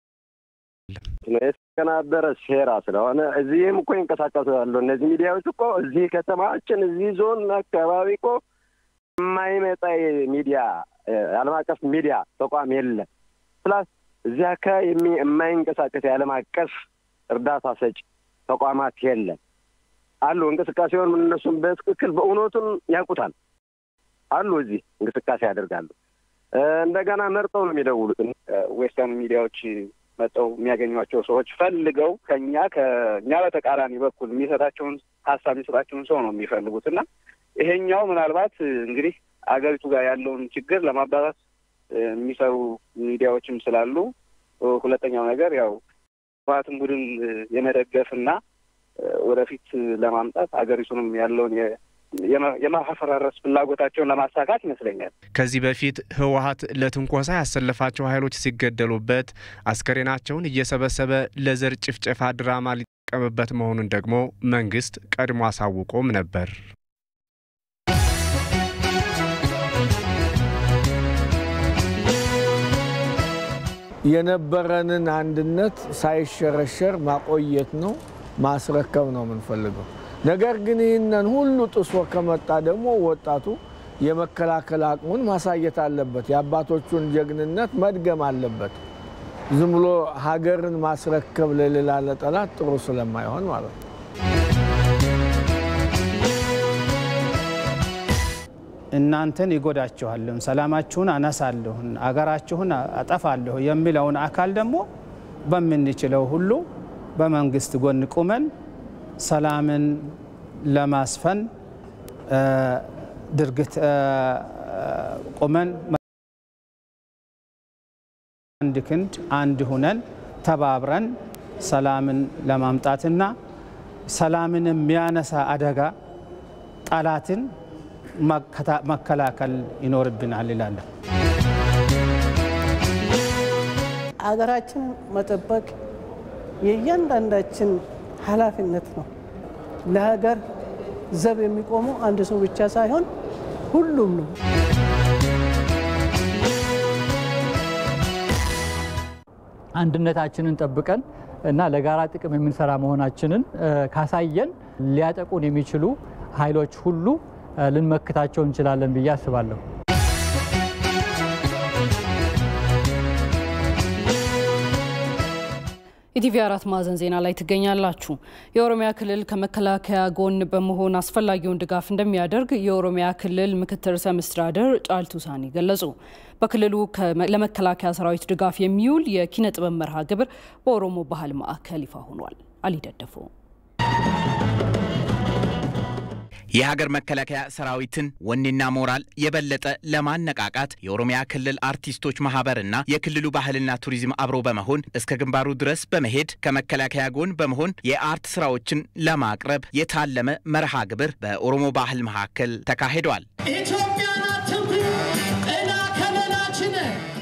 የተቀናበረ ሴራ ስለሆነ እዚህም እኮ ይንቀሳቀሱ ያሉ እነዚህ ሚዲያዎች እኮ እዚህ ከተማችን እዚህ ዞን አካባቢ እኮ የማይመጣ ሚዲያ የዓለም አቀፍ ሚዲያ ተቋም የለም። ፕላስ እዚህ አካባቢ የማይንቀሳቀስ የዓለም አቀፍ እርዳታ ሰጭ ተቋማት የለም። አሉ እንቅስቃሴውን ምን እነሱም በትክክል በእውነቱን ያውቁታል አሉ። እዚህ እንቅስቃሴ ያደርጋሉ። እንደገና መርጠው ነው የሚደውሉት። ዌስተርን ሚዲያዎች መጠው የሚያገኟቸው ሰዎች ፈልገው ከኛ ከእኛ በተቃራኒ በኩል የሚሰጣቸውን ሀሳብ የሚሰጣቸውን ሰው ነው የሚፈልጉት እና ይሄኛው ምናልባት እንግዲህ አገሪቱ ጋር ያለውን ችግር ለማባባስ የሚሰሩ ሚዲያዎችም ስላሉ፣ ሁለተኛው ነገር ያው ህወሓትን ቡድን የመደገፍና ወደፊት ለማምጣት ሀገሪቱንም ያለውን የማፈራረስ ፍላጎታቸውን ለማሳካት ይመስለኛል። ከዚህ በፊት ህወሓት ለትንኮሳ ያሰለፋቸው ኃይሎች ሲገደሉበት አስከሬናቸውን እየሰበሰበ ለዘር ጭፍጨፋ ድራማ ሊጠቀምበት መሆኑን ደግሞ መንግስት ቀድሞ አሳውቆም ነበር። የነበረንን አንድነት ሳይሸረሸር ማቆየት ነው፣ ማስረከብ ነው የምንፈልገው። ነገር ግን ይህንን ሁሉ ጥሶ ከመጣ ደግሞ ወጣቱ የመከላከል አቅሙን ማሳየት አለበት። የአባቶቹን ጀግንነት መድገም አለበት። ዝም ብሎ ሀገርን ማስረከብ ለሌላ ለጠላት ጥሩ ስለማይሆን ማለት ነው። እናንተን ይጎዳችኋለሁ፣ ሰላማችሁን አነሳለሁ፣ አገራችሁን አጠፋለሁ የሚለውን አካል ደግሞ በምንችለው ሁሉ በመንግስት ጎን ቁመን ሰላምን ለማስፈን ድርግት ቁመን አንድ ክንድ አንድ ሁነን ተባብረን ሰላምን ለማምጣትና ሰላምን የሚያነሳ አደጋ ጠላትን መከላከል ይኖርብናል ይላለሁ። አገራችን መጠበቅ የእያንዳንዳችን ኃላፊነት ነው። ለሀገር ዘብ የሚቆመው አንድ ሰው ብቻ ሳይሆን ሁሉም ነው። አንድነታችንን ጠብቀን እና ለጋራ ጥቅም የምንሰራ መሆናችንን ካሳየን ሊያጠቁን የሚችሉ ኃይሎች ሁሉ ልንመክታቸው እንችላለን ብዬ አስባለሁ። ኢቲቪ አራት ማዕዘን ዜና ላይ ትገኛላችሁ። የኦሮሚያ ክልል ከመከላከያ ጎን በመሆን አስፈላጊውን ድጋፍ እንደሚያደርግ የኦሮሚያ ክልል ምክትል ርዕሰ መስተዳድር ጫልቱ ሳኒ ገለጹ። በክልሉ ለመከላከያ ሰራዊት ድጋፍ የሚውል የኪነ ጥበብ መርሃ ግብር በኦሮሞ ባህል ማዕከል ይፋ ሆኗል። አሊ ደደፎ የሀገር መከላከያ ሰራዊትን ወኔና ሞራል የበለጠ ለማነቃቃት የኦሮሚያ ክልል አርቲስቶች ማህበርና የክልሉ ባህልና ቱሪዝም አብሮ በመሆን እስከ ግንባሩ ድረስ በመሄድ ከመከላከያ ጎን በመሆን የአርት ስራዎችን ለማቅረብ የታለመ መርሃ ግብር በኦሮሞ ባህል መካከል ተካሂዷል። ኢትዮጵያ ናት እና ከለላችን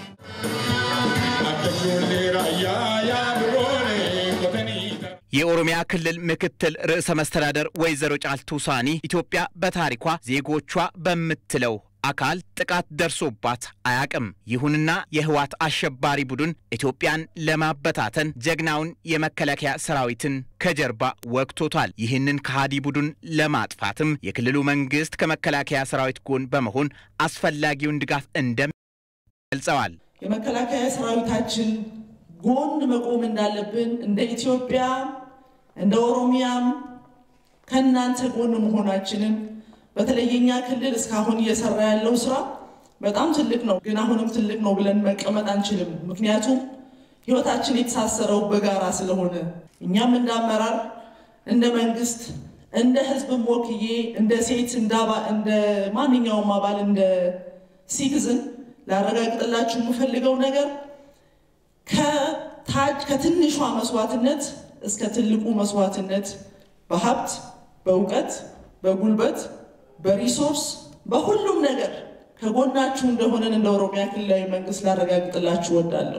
የኦሮሚያ ክልል ምክትል ርዕሰ መስተዳደር ወይዘሮ ጫልቱ ሳኒ ኢትዮጵያ በታሪኳ ዜጎቿ በምትለው አካል ጥቃት ደርሶባት አያቅም። ይሁንና የህወሓት አሸባሪ ቡድን ኢትዮጵያን ለማበታተን ጀግናውን የመከላከያ ሰራዊትን ከጀርባ ወግቶታል። ይህንን ከሃዲ ቡድን ለማጥፋትም የክልሉ መንግስት ከመከላከያ ሰራዊት ጎን በመሆን አስፈላጊውን ድጋፍ እንደሚ ገልጸዋል። የመከላከያ ሰራዊታችን ጎን መቆም እንዳለብን እንደ ኢትዮጵያ እንደ ኦሮሚያም ከእናንተ ጎን መሆናችንን በተለይ የኛ ክልል እስካሁን እየሰራ ያለው ስራ በጣም ትልቅ ነው፣ ግን አሁንም ትልቅ ነው ብለን መቀመጥ አንችልም። ምክንያቱም ህይወታችን የተሳሰረው በጋራ ስለሆነ እኛም እንደ አመራር፣ እንደ መንግስት፣ እንደ ህዝብም ወክዬ እንደ ሴት እንደ ማንኛውም አባል እንደ ሲቲዝን ላረጋግጥላችሁ የምፈልገው ነገር ከታች ከትንሿ መስዋዕትነት እስከ ትልቁ መስዋዕትነት በሀብት፣ በእውቀት፣ በጉልበት፣ በሪሶርስ በሁሉም ነገር ከጎናችሁ እንደሆነን እንደ ኦሮሚያ ክልላዊ መንግስት ላረጋግጥላችሁ እወዳለሁ።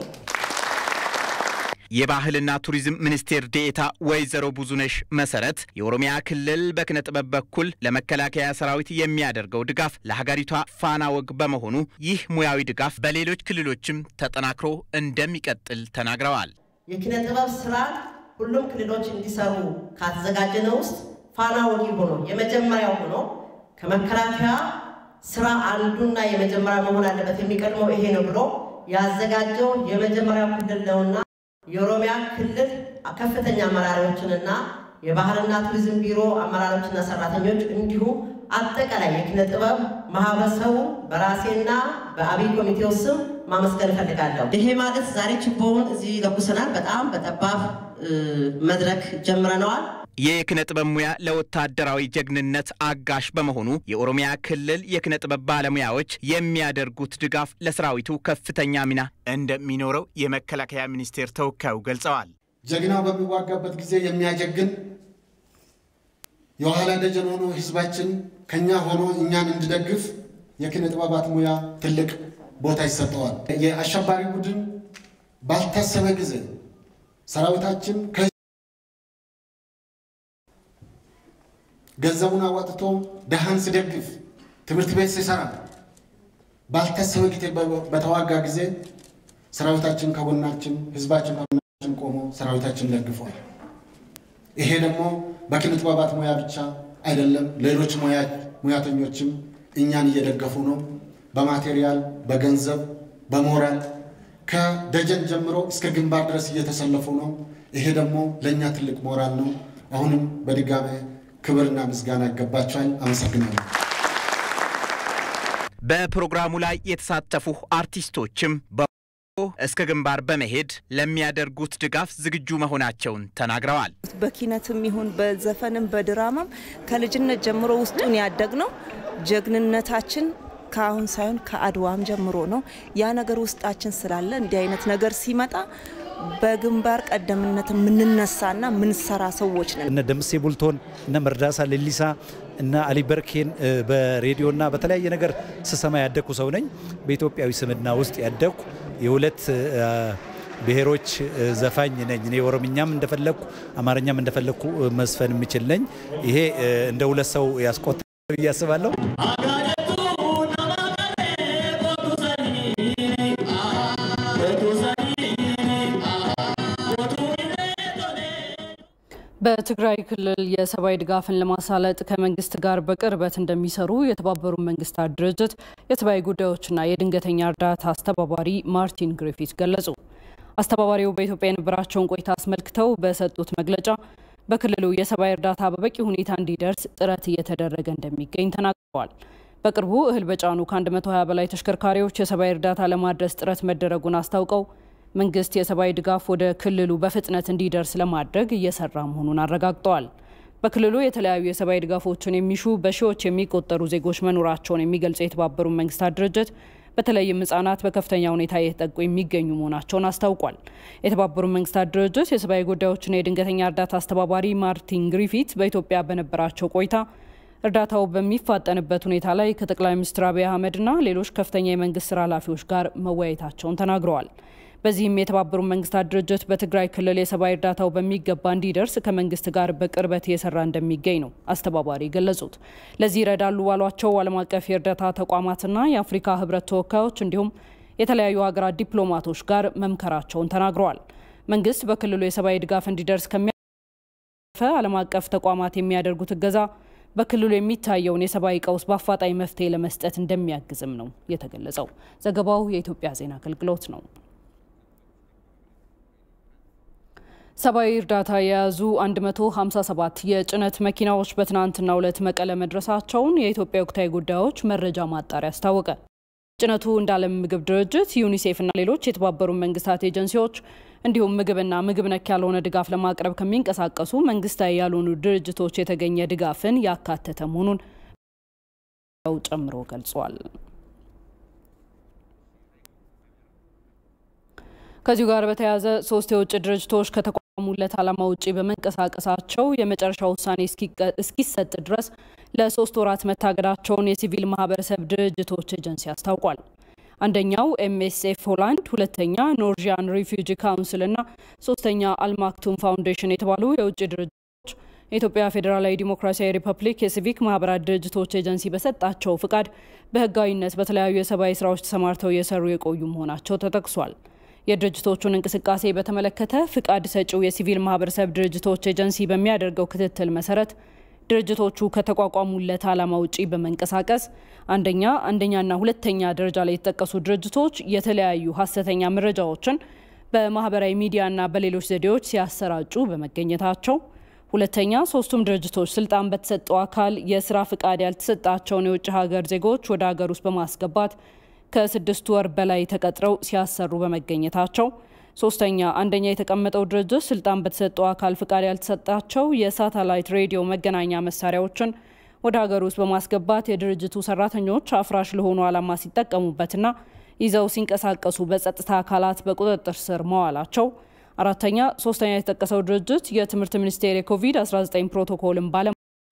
የባህልና ቱሪዝም ሚኒስቴር ዴኤታ ወይዘሮ ብዙነሽ መሰረት የኦሮሚያ ክልል በኪነ ጥበብ በኩል ለመከላከያ ሰራዊት የሚያደርገው ድጋፍ ለሀገሪቷ ፋና ወግ በመሆኑ ይህ ሙያዊ ድጋፍ በሌሎች ክልሎችም ተጠናክሮ እንደሚቀጥል ተናግረዋል። የኪነ ጥበብ ስራ ሁሉም ክልሎች እንዲሰሩ ካተዘጋጀነው ውስጥ ፋና ወጊ ሆኖ የመጀመሪያው ሆኖ ከመከላከያ ስራ አንዱና የመጀመሪያ መሆን አለበት የሚቀድመው ይሄ ነው ብሎ ያዘጋጀው የመጀመሪያው ክልል ነውና የኦሮሚያ ክልል ከፍተኛ አመራሪዎችንና የባህልና ቱሪዝም ቢሮ አመራሮችና ሰራተኞች እንዲሁም አጠቃላይ የኪነ ጥበብ ማህበረሰቡ በራሴና በአብይ ኮሚቴው ስም ማመስገን እፈልጋለሁ። ይሄ ማለት ዛሬ ችቦውን እዚህ ለኩሰናል። በጣም በጠባብ መድረክ ጀምረነዋል። የኪነ ጥበብ ሙያ ለወታደራዊ ጀግንነት አጋሽ በመሆኑ የኦሮሚያ ክልል የኪነ ጥበብ ባለሙያዎች የሚያደርጉት ድጋፍ ለሰራዊቱ ከፍተኛ ሚና እንደሚኖረው የመከላከያ ሚኒስቴር ተወካዩ ገልጸዋል። ጀግናው በሚዋጋበት ጊዜ የሚያጀግን የኋላ ደጀን ሆኖ ህዝባችን ከኛ ሆኖ እኛን እንዲደግፍ የኪነ ጥበባት ሙያ ትልቅ ቦታ ይሰጠዋል። የአሸባሪ ቡድን ባልታሰበ ጊዜ ሰራዊታችን ገንዘቡን አዋጥቶ ደሃን ሲደግፍ፣ ትምህርት ቤት ሲሰራ፣ ባልታሰበ ጊዜ በተዋጋ ጊዜ ሰራዊታችን ከጎናችን፣ ህዝባችን ከጎናችን ቆሞ ሰራዊታችን ደግፏል። ይሄ ደግሞ በኪነ ጥበባት ሙያ ብቻ አይደለም፣ ሌሎች ሙያተኞችም እኛን እየደገፉ ነው። በማቴሪያል፣ በገንዘብ፣ በሞራል ከደጀን ጀምሮ እስከ ግንባር ድረስ እየተሰለፉ ነው። ይሄ ደግሞ ለእኛ ትልቅ ሞራል ነው። አሁንም በድጋሜ ክብርና ምስጋና ይገባቸዋል። አመሰግናለሁ። በፕሮግራሙ ላይ የተሳተፉ አርቲስቶችም እስከ ግንባር በመሄድ ለሚያደርጉት ድጋፍ ዝግጁ መሆናቸውን ተናግረዋል። በኪነትም ይሁን በዘፈንም በድራማም ከልጅነት ጀምሮ ውስጡን ያደግ ነው። ጀግንነታችን ከአሁን ሳይሆን ከአድዋም ጀምሮ ነው። ያ ነገር ውስጣችን ስላለ እንዲህ አይነት ነገር ሲመጣ በግንባር ቀደምነት የምንነሳና የምንሰራ ሰዎች ነን። እነ ደምሴ ቡልቶን፣ እነ መርዳሳ ሌሊሳ፣ እነ አሊ በርኬን በሬዲዮና በተለያየ ነገር ስሰማ ያደግኩ ሰው ነኝ። በኢትዮጵያዊ ስምና ውስጥ ያደግኩ የሁለት ብሔሮች ዘፋኝ ነኝ። እኔ ኦሮምኛም እንደፈለግኩ አማርኛም እንደፈለግኩ መስፈን የምችል ነኝ። ይሄ እንደ ሁለት ሰው ያስቆጥ ብዬ አስባለሁ። በትግራይ ክልል የሰብአዊ ድጋፍን ለማሳለጥ ከመንግስት ጋር በቅርበት እንደሚሰሩ የተባበሩት መንግስታት ድርጅት የሰብአዊ ጉዳዮችና የድንገተኛ እርዳታ አስተባባሪ ማርቲን ግሪፊት ገለጹ። አስተባባሪው በኢትዮጵያ የነበራቸውን ቆይታ አስመልክተው በሰጡት መግለጫ በክልሉ የሰብአዊ እርዳታ በበቂ ሁኔታ እንዲደርስ ጥረት እየተደረገ እንደሚገኝ ተናግረዋል። በቅርቡ እህል በጫኑ ከ120 በላይ ተሽከርካሪዎች የሰብአዊ እርዳታ ለማድረስ ጥረት መደረጉን አስታውቀው መንግስት የሰብአዊ ድጋፍ ወደ ክልሉ በፍጥነት እንዲደርስ ለማድረግ እየሰራ መሆኑን አረጋግጠዋል። በክልሉ የተለያዩ የሰብአዊ ድጋፎችን የሚሹ በሺዎች የሚቆጠሩ ዜጎች መኖራቸውን የሚገልጸው የተባበሩት መንግስታት ድርጅት በተለይም ህጻናት በከፍተኛ ሁኔታ እየተጠቁ የሚገኙ መሆናቸውን አስታውቋል። የተባበሩት መንግስታት ድርጅት የሰብአዊ ጉዳዮችና የድንገተኛ እርዳታ አስተባባሪ ማርቲን ግሪፊት በኢትዮጵያ በነበራቸው ቆይታ እርዳታው በሚፋጠንበት ሁኔታ ላይ ከጠቅላይ ሚኒስትር አብይ አህመድና ሌሎች ከፍተኛ የመንግስት ስራ ኃላፊዎች ጋር መወያየታቸውን ተናግረዋል። በዚህም የተባበሩት መንግስታት ድርጅት በትግራይ ክልል የሰብአዊ እርዳታው በሚገባ እንዲደርስ ከመንግስት ጋር በቅርበት እየሰራ እንደሚገኝ ነው አስተባባሪ ገለጹት። ለዚህ ይረዳሉ ባሏቸው ዓለም አቀፍ የእርዳታ ተቋማትና የአፍሪካ ህብረት ተወካዮች እንዲሁም የተለያዩ ሀገራት ዲፕሎማቶች ጋር መምከራቸውን ተናግረዋል። መንግስት በክልሉ የሰብአዊ ድጋፍ እንዲደርስ ከሚያፈ ዓለም አቀፍ ተቋማት የሚያደርጉት እገዛ በክልሉ የሚታየውን የሰብአዊ ቀውስ በአፋጣኝ መፍትሄ ለመስጠት እንደሚያግዝም ነው የተገለጸው። ዘገባው የኢትዮጵያ ዜና አገልግሎት ነው። ሰብአዊ እርዳታ የያዙ 157 የጭነት መኪናዎች በትናንትናው ዕለት መቀለ መድረሳቸውን የኢትዮጵያ ወቅታዊ ጉዳዮች መረጃ ማጣሪያ አስታወቀ። ጭነቱ እንደ ዓለም ምግብ ድርጅት፣ ዩኒሴፍና ሌሎች የተባበሩት መንግስታት ኤጀንሲዎች እንዲሁም ምግብና ምግብ ነክ ያልሆነ ድጋፍ ለማቅረብ ከሚንቀሳቀሱ መንግስታዊ ያልሆኑ ድርጅቶች የተገኘ ድጋፍን ያካተተ መሆኑን ጨምሮ ገልጿል። ከዚሁ ጋር በተያያዘ ሶስት የውጭ ድርጅቶች ከተቋሙለት ዓላማ ውጭ በመንቀሳቀሳቸው የመጨረሻ ውሳኔ እስኪሰጥ ድረስ ለሶስት ወራት መታገዳቸውን የሲቪል ማህበረሰብ ድርጅቶች ኤጀንሲ አስታውቋል። አንደኛው ኤምኤስኤፍ ሆላንድ፣ ሁለተኛ ኖርዣን ሪፊውጂ ካውንስል እና ሶስተኛ አልማክቱም ፋውንዴሽን የተባሉ የውጭ ድርጅቶች የኢትዮጵያ ፌዴራላዊ ዲሞክራሲያዊ ሪፐብሊክ የሲቪክ ማህበራት ድርጅቶች ኤጀንሲ በሰጣቸው ፍቃድ በህጋዊነት በተለያዩ የሰብአዊ ስራዎች ተሰማርተው እየሰሩ የቆዩ መሆናቸው ተጠቅሷል። የድርጅቶቹን እንቅስቃሴ በተመለከተ ፍቃድ ሰጪው የሲቪል ማህበረሰብ ድርጅቶች ኤጀንሲ በሚያደርገው ክትትል መሰረት ድርጅቶቹ ከተቋቋሙለት ዓላማ ውጪ በመንቀሳቀስ አንደኛ አንደኛና ሁለተኛ ደረጃ ላይ የተጠቀሱ ድርጅቶች የተለያዩ ሀሰተኛ መረጃዎችን በማህበራዊ ሚዲያና በሌሎች ዘዴዎች ሲያሰራጩ በመገኘታቸው፣ ሁለተኛ ሶስቱም ድርጅቶች ስልጣን በተሰጠው አካል የስራ ፍቃድ ያልተሰጣቸውን የውጭ ሀገር ዜጎች ወደ ሀገር ውስጥ በማስገባት ከስድስት ወር በላይ ተቀጥረው ሲያሰሩ በመገኘታቸው፣ ሶስተኛ አንደኛ የተቀመጠው ድርጅት ስልጣን በተሰጠው አካል ፍቃድ ያልተሰጣቸው የሳተላይት ሬዲዮ መገናኛ መሳሪያዎችን ወደ ሀገር ውስጥ በማስገባት የድርጅቱ ሰራተኞች አፍራሽ ለሆኑ ዓላማ ሲጠቀሙበትና ይዘው ሲንቀሳቀሱ በጸጥታ አካላት በቁጥጥር ስር መዋላቸው፣ አራተኛ ሶስተኛ የተጠቀሰው ድርጅት የትምህርት ሚኒስቴር የኮቪድ-19 ፕሮቶኮልን ባለ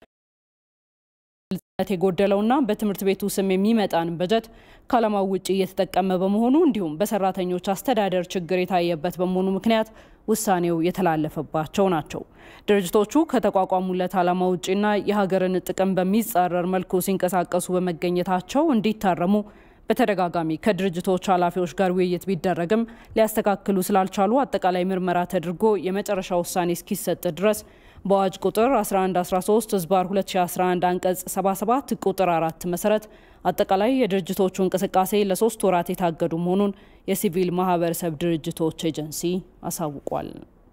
ግልጽነት የጎደለውና በትምህርት ቤቱ ስም የሚመጣን በጀት ከዓላማው ውጭ እየተጠቀመ በመሆኑ እንዲሁም በሰራተኞች አስተዳደር ችግር የታየበት በመሆኑ ምክንያት ውሳኔው የተላለፈባቸው ናቸው። ድርጅቶቹ ከተቋቋሙለት ዓላማ ውጭና የሀገርን ጥቅም በሚጻረር መልኩ ሲንቀሳቀሱ በመገኘታቸው እንዲታረሙ በተደጋጋሚ ከድርጅቶች ኃላፊዎች ጋር ውይይት ቢደረግም ሊያስተካክሉ ስላልቻሉ አጠቃላይ ምርመራ ተደርጎ የመጨረሻ ውሳኔ እስኪሰጥ ድረስ በአዋጅ ቁጥር 1113 ህዝባር 2011 አንቀጽ 77 ቁጥር 4 መሰረት አጠቃላይ የድርጅቶቹ እንቅስቃሴ ለሶስት ወራት የታገዱ መሆኑን የሲቪል ማህበረሰብ ድርጅቶች ኤጀንሲ አሳውቋል።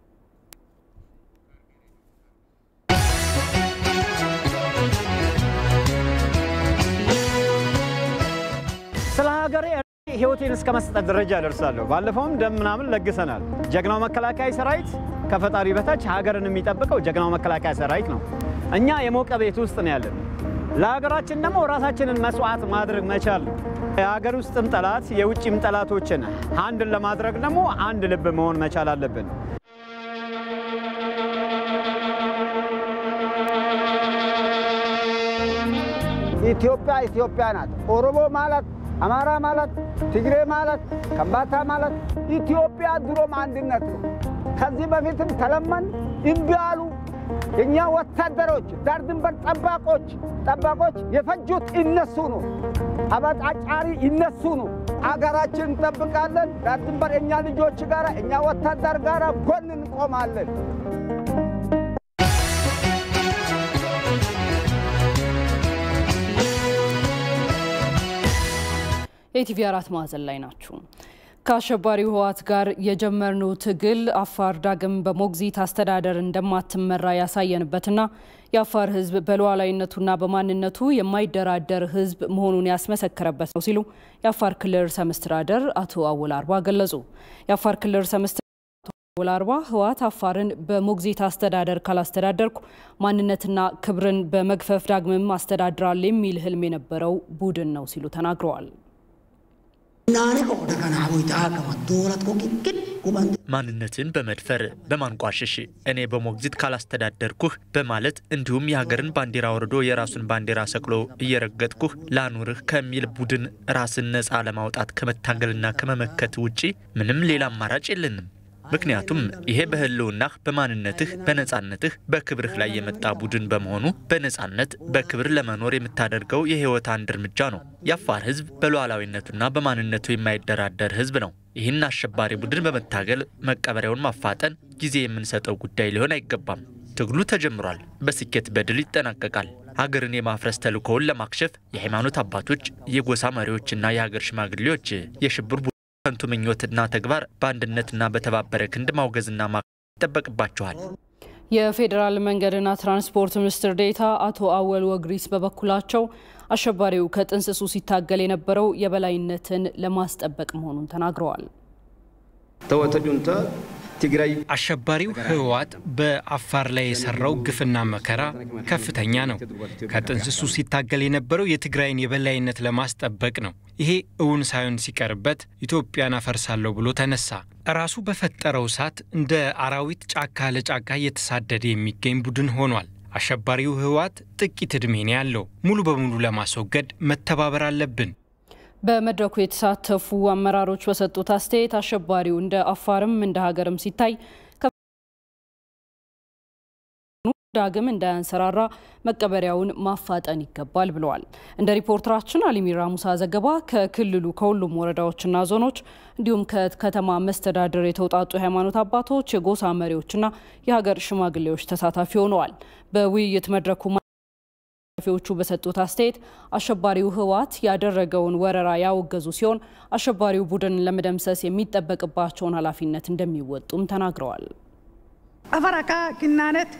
ስለ ሀገሬ ህይወቴን እስከ መስጠት ደረጃ ደርሳለሁ። ባለፈውም ደም ምናምን ለግሰናል። ጀግናው መከላከያ ሰራዊት ከፈጣሪ በታች ሀገርን የሚጠብቀው ጀግናው መከላከያ ሰራዊት ነው። እኛ የሞቀ ቤት ውስጥ ነው ያለን። ለሀገራችን ደግሞ ራሳችንን መስዋዕት ማድረግ መቻል ነው። የሀገር ውስጥም ጠላት የውጭም ጠላቶችን አንድን ለማድረግ ደግሞ አንድ ልብ መሆን መቻል አለብን። ኢትዮጵያ ኢትዮጵያ ናት። ኦሮሞ ማለት አማራ ማለት ትግሬ ማለት ከምባታ ማለት ኢትዮጵያ ድሮም አንድነት ነው። ከዚህ በፊትም ተለመን እምቢ አሉ። የእኛ ወታደሮች ዳር ድንበር ጠባቆች ጠባቆች የፈጁት እነሱ ነው። አበጣጫሪ እነሱ ነው። አገራችን እንጠብቃለን። ዳር ድንበር እኛ ልጆች ጋር እኛ ወታደር ጋር ጎን እንቆማለን። ኢቲቪ አራት ማዕዘን ላይ ናችሁ። ከአሸባሪው ህወሓት ጋር የጀመርነው ትግል አፋር ዳግም በሞግዚት አስተዳደር እንደማትመራ ያሳየንበትና የአፋር ህዝብ በሉዓላዊነቱና በማንነቱ የማይደራደር ህዝብ መሆኑን ያስመሰከረበት ነው ሲሉ የአፋር ክልል ርዕሰ መስተዳደር አቶ አወል አርባ ገለጹ። የአፋር ክልል ርዕሰ መስተዳደር አቶ አወል አርባ ህወሓት አፋርን በሞግዚት አስተዳደር ካላስተዳደርኩ ማንነትና ክብርን በመግፈፍ ዳግምም አስተዳድራል የሚል ህልም የነበረው ቡድን ነው ሲሉ ተናግረዋል። ማንነትን በመድፈር በማንቋሸሽ እኔ በሞግዚት ካላስተዳደርኩህ በማለት እንዲሁም የሀገርን ባንዲራ ወርዶ የራሱን ባንዲራ ሰቅሎ እየረገጥኩህ ላኑርህ ከሚል ቡድን ራስን ነፃ ለማውጣት ከመታገልና ከመመከት ውጪ ምንም ሌላ አማራጭ የለንም። ምክንያቱም ይሄ በህልውናህ፣ በማንነትህ፣ በነፃነትህ፣ በክብርህ ላይ የመጣ ቡድን በመሆኑ በነፃነት በክብር ለመኖር የምታደርገው የህይወት አንድ እርምጃ ነው። የአፋር ህዝብ በሉዓላዊነቱና በማንነቱ የማይደራደር ህዝብ ነው። ይህን አሸባሪ ቡድን በመታገል መቀበሪያውን ማፋጠን ጊዜ የምንሰጠው ጉዳይ ሊሆን አይገባም። ትግሉ ተጀምሯል። በስኬት በድል ይጠናቀቃል። ሀገርን የማፍረስ ተልእኮውን ለማክሸፍ የሃይማኖት አባቶች፣ የጎሳ መሪዎችና የሀገር ሽማግሌዎች የሽብር ከንቱ ምኞትና ተግባር በአንድነትና በተባበረ ክንድ ማውገዝና ማ ይጠበቅባቸዋል። የፌዴራል መንገድና ትራንስፖርት ሚኒስትር ዴኤታ አቶ አወል ወግሪስ በበኩላቸው አሸባሪው ከጥንስሱ ሲታገል የነበረው የበላይነትን ለማስጠበቅ መሆኑን ተናግረዋል። ተወተጁንተ ትግራይ አሸባሪው ህወሓት በአፋር ላይ የሰራው ግፍና መከራ ከፍተኛ ነው። ከጥንስሱ ሲታገል የነበረው የትግራይን የበላይነት ለማስጠበቅ ነው። ይሄ እውን ሳይሆን ሲቀርበት ኢትዮጵያን አፈርሳለሁ ብሎ ተነሳ። ራሱ በፈጠረው እሳት እንደ አራዊት ጫካ ለጫካ እየተሳደደ የሚገኝ ቡድን ሆኗል። አሸባሪው ህወሓት ጥቂት ዕድሜ ነው ያለው። ሙሉ በሙሉ ለማስወገድ መተባበር አለብን። በመድረኩ የተሳተፉ አመራሮች በሰጡት አስተያየት አሸባሪው እንደ አፋርም እንደ ሀገርም ሲታይ ዳግም እንዳያንሰራራ መቀበሪያውን ማፋጠን ይገባል ብለዋል። እንደ ሪፖርተራችን አሊሚራ ሙሳ ዘገባ ከክልሉ ከሁሉም ወረዳዎችና ዞኖች እንዲሁም ከከተማ መስተዳድር የተውጣጡ የሃይማኖት አባቶች፣ የጎሳ መሪዎችና የሀገር ሽማግሌዎች ተሳታፊ ሆነዋል። በውይይት መድረኩ ኃላፊዎቹ በሰጡት አስተያየት አሸባሪው ህወሓት ያደረገውን ወረራ ያወገዙ ሲሆን አሸባሪው ቡድን ለመደምሰስ የሚጠበቅባቸውን ኃላፊነት እንደሚወጡም ተናግረዋል። አፈራካ ኪናነት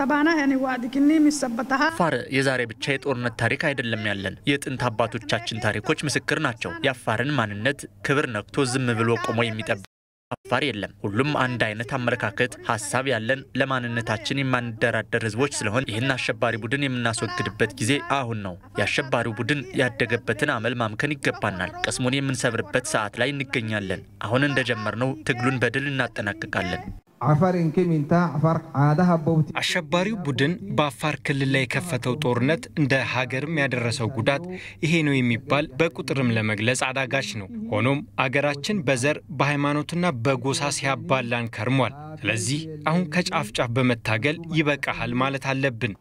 አፋር የዛሬ ብቻ የጦርነት ታሪክ አይደለም ያለን፣ የጥንት አባቶቻችን ታሪኮች ምስክር ናቸው። የአፋርን ማንነት ክብር ነክቶ ዝም ብሎ ቆሞ የሚጠብቅ አፋር የለም። ሁሉም አንድ አይነት አመለካከት፣ ሀሳብ ያለን ለማንነታችን የማንደራደር ህዝቦች ስለሆን ይህን አሸባሪ ቡድን የምናስወግድበት ጊዜ አሁን ነው። የአሸባሪው ቡድን ያደገበትን አመል ማምከን ይገባናል። ቅስሙን የምንሰብርበት ሰዓት ላይ እንገኛለን። አሁን እንደጀመርነው ትግሉን በድል እናጠናቅቃለን። አሸባሪው ቡድን በአፋር ክልል ላይ የከፈተው ጦርነት እንደ ሀገርም ያደረሰው ጉዳት ይሄ ነው የሚባል በቁጥርም ለመግለጽ አዳጋች ነው። ሆኖም አገራችን በዘር በሃይማኖትና በጎሳ ሲያባላን ከርሟል። ስለዚህ አሁን ከጫፍ ጫፍ በመታገል ይበቃሃል ማለት አለብን።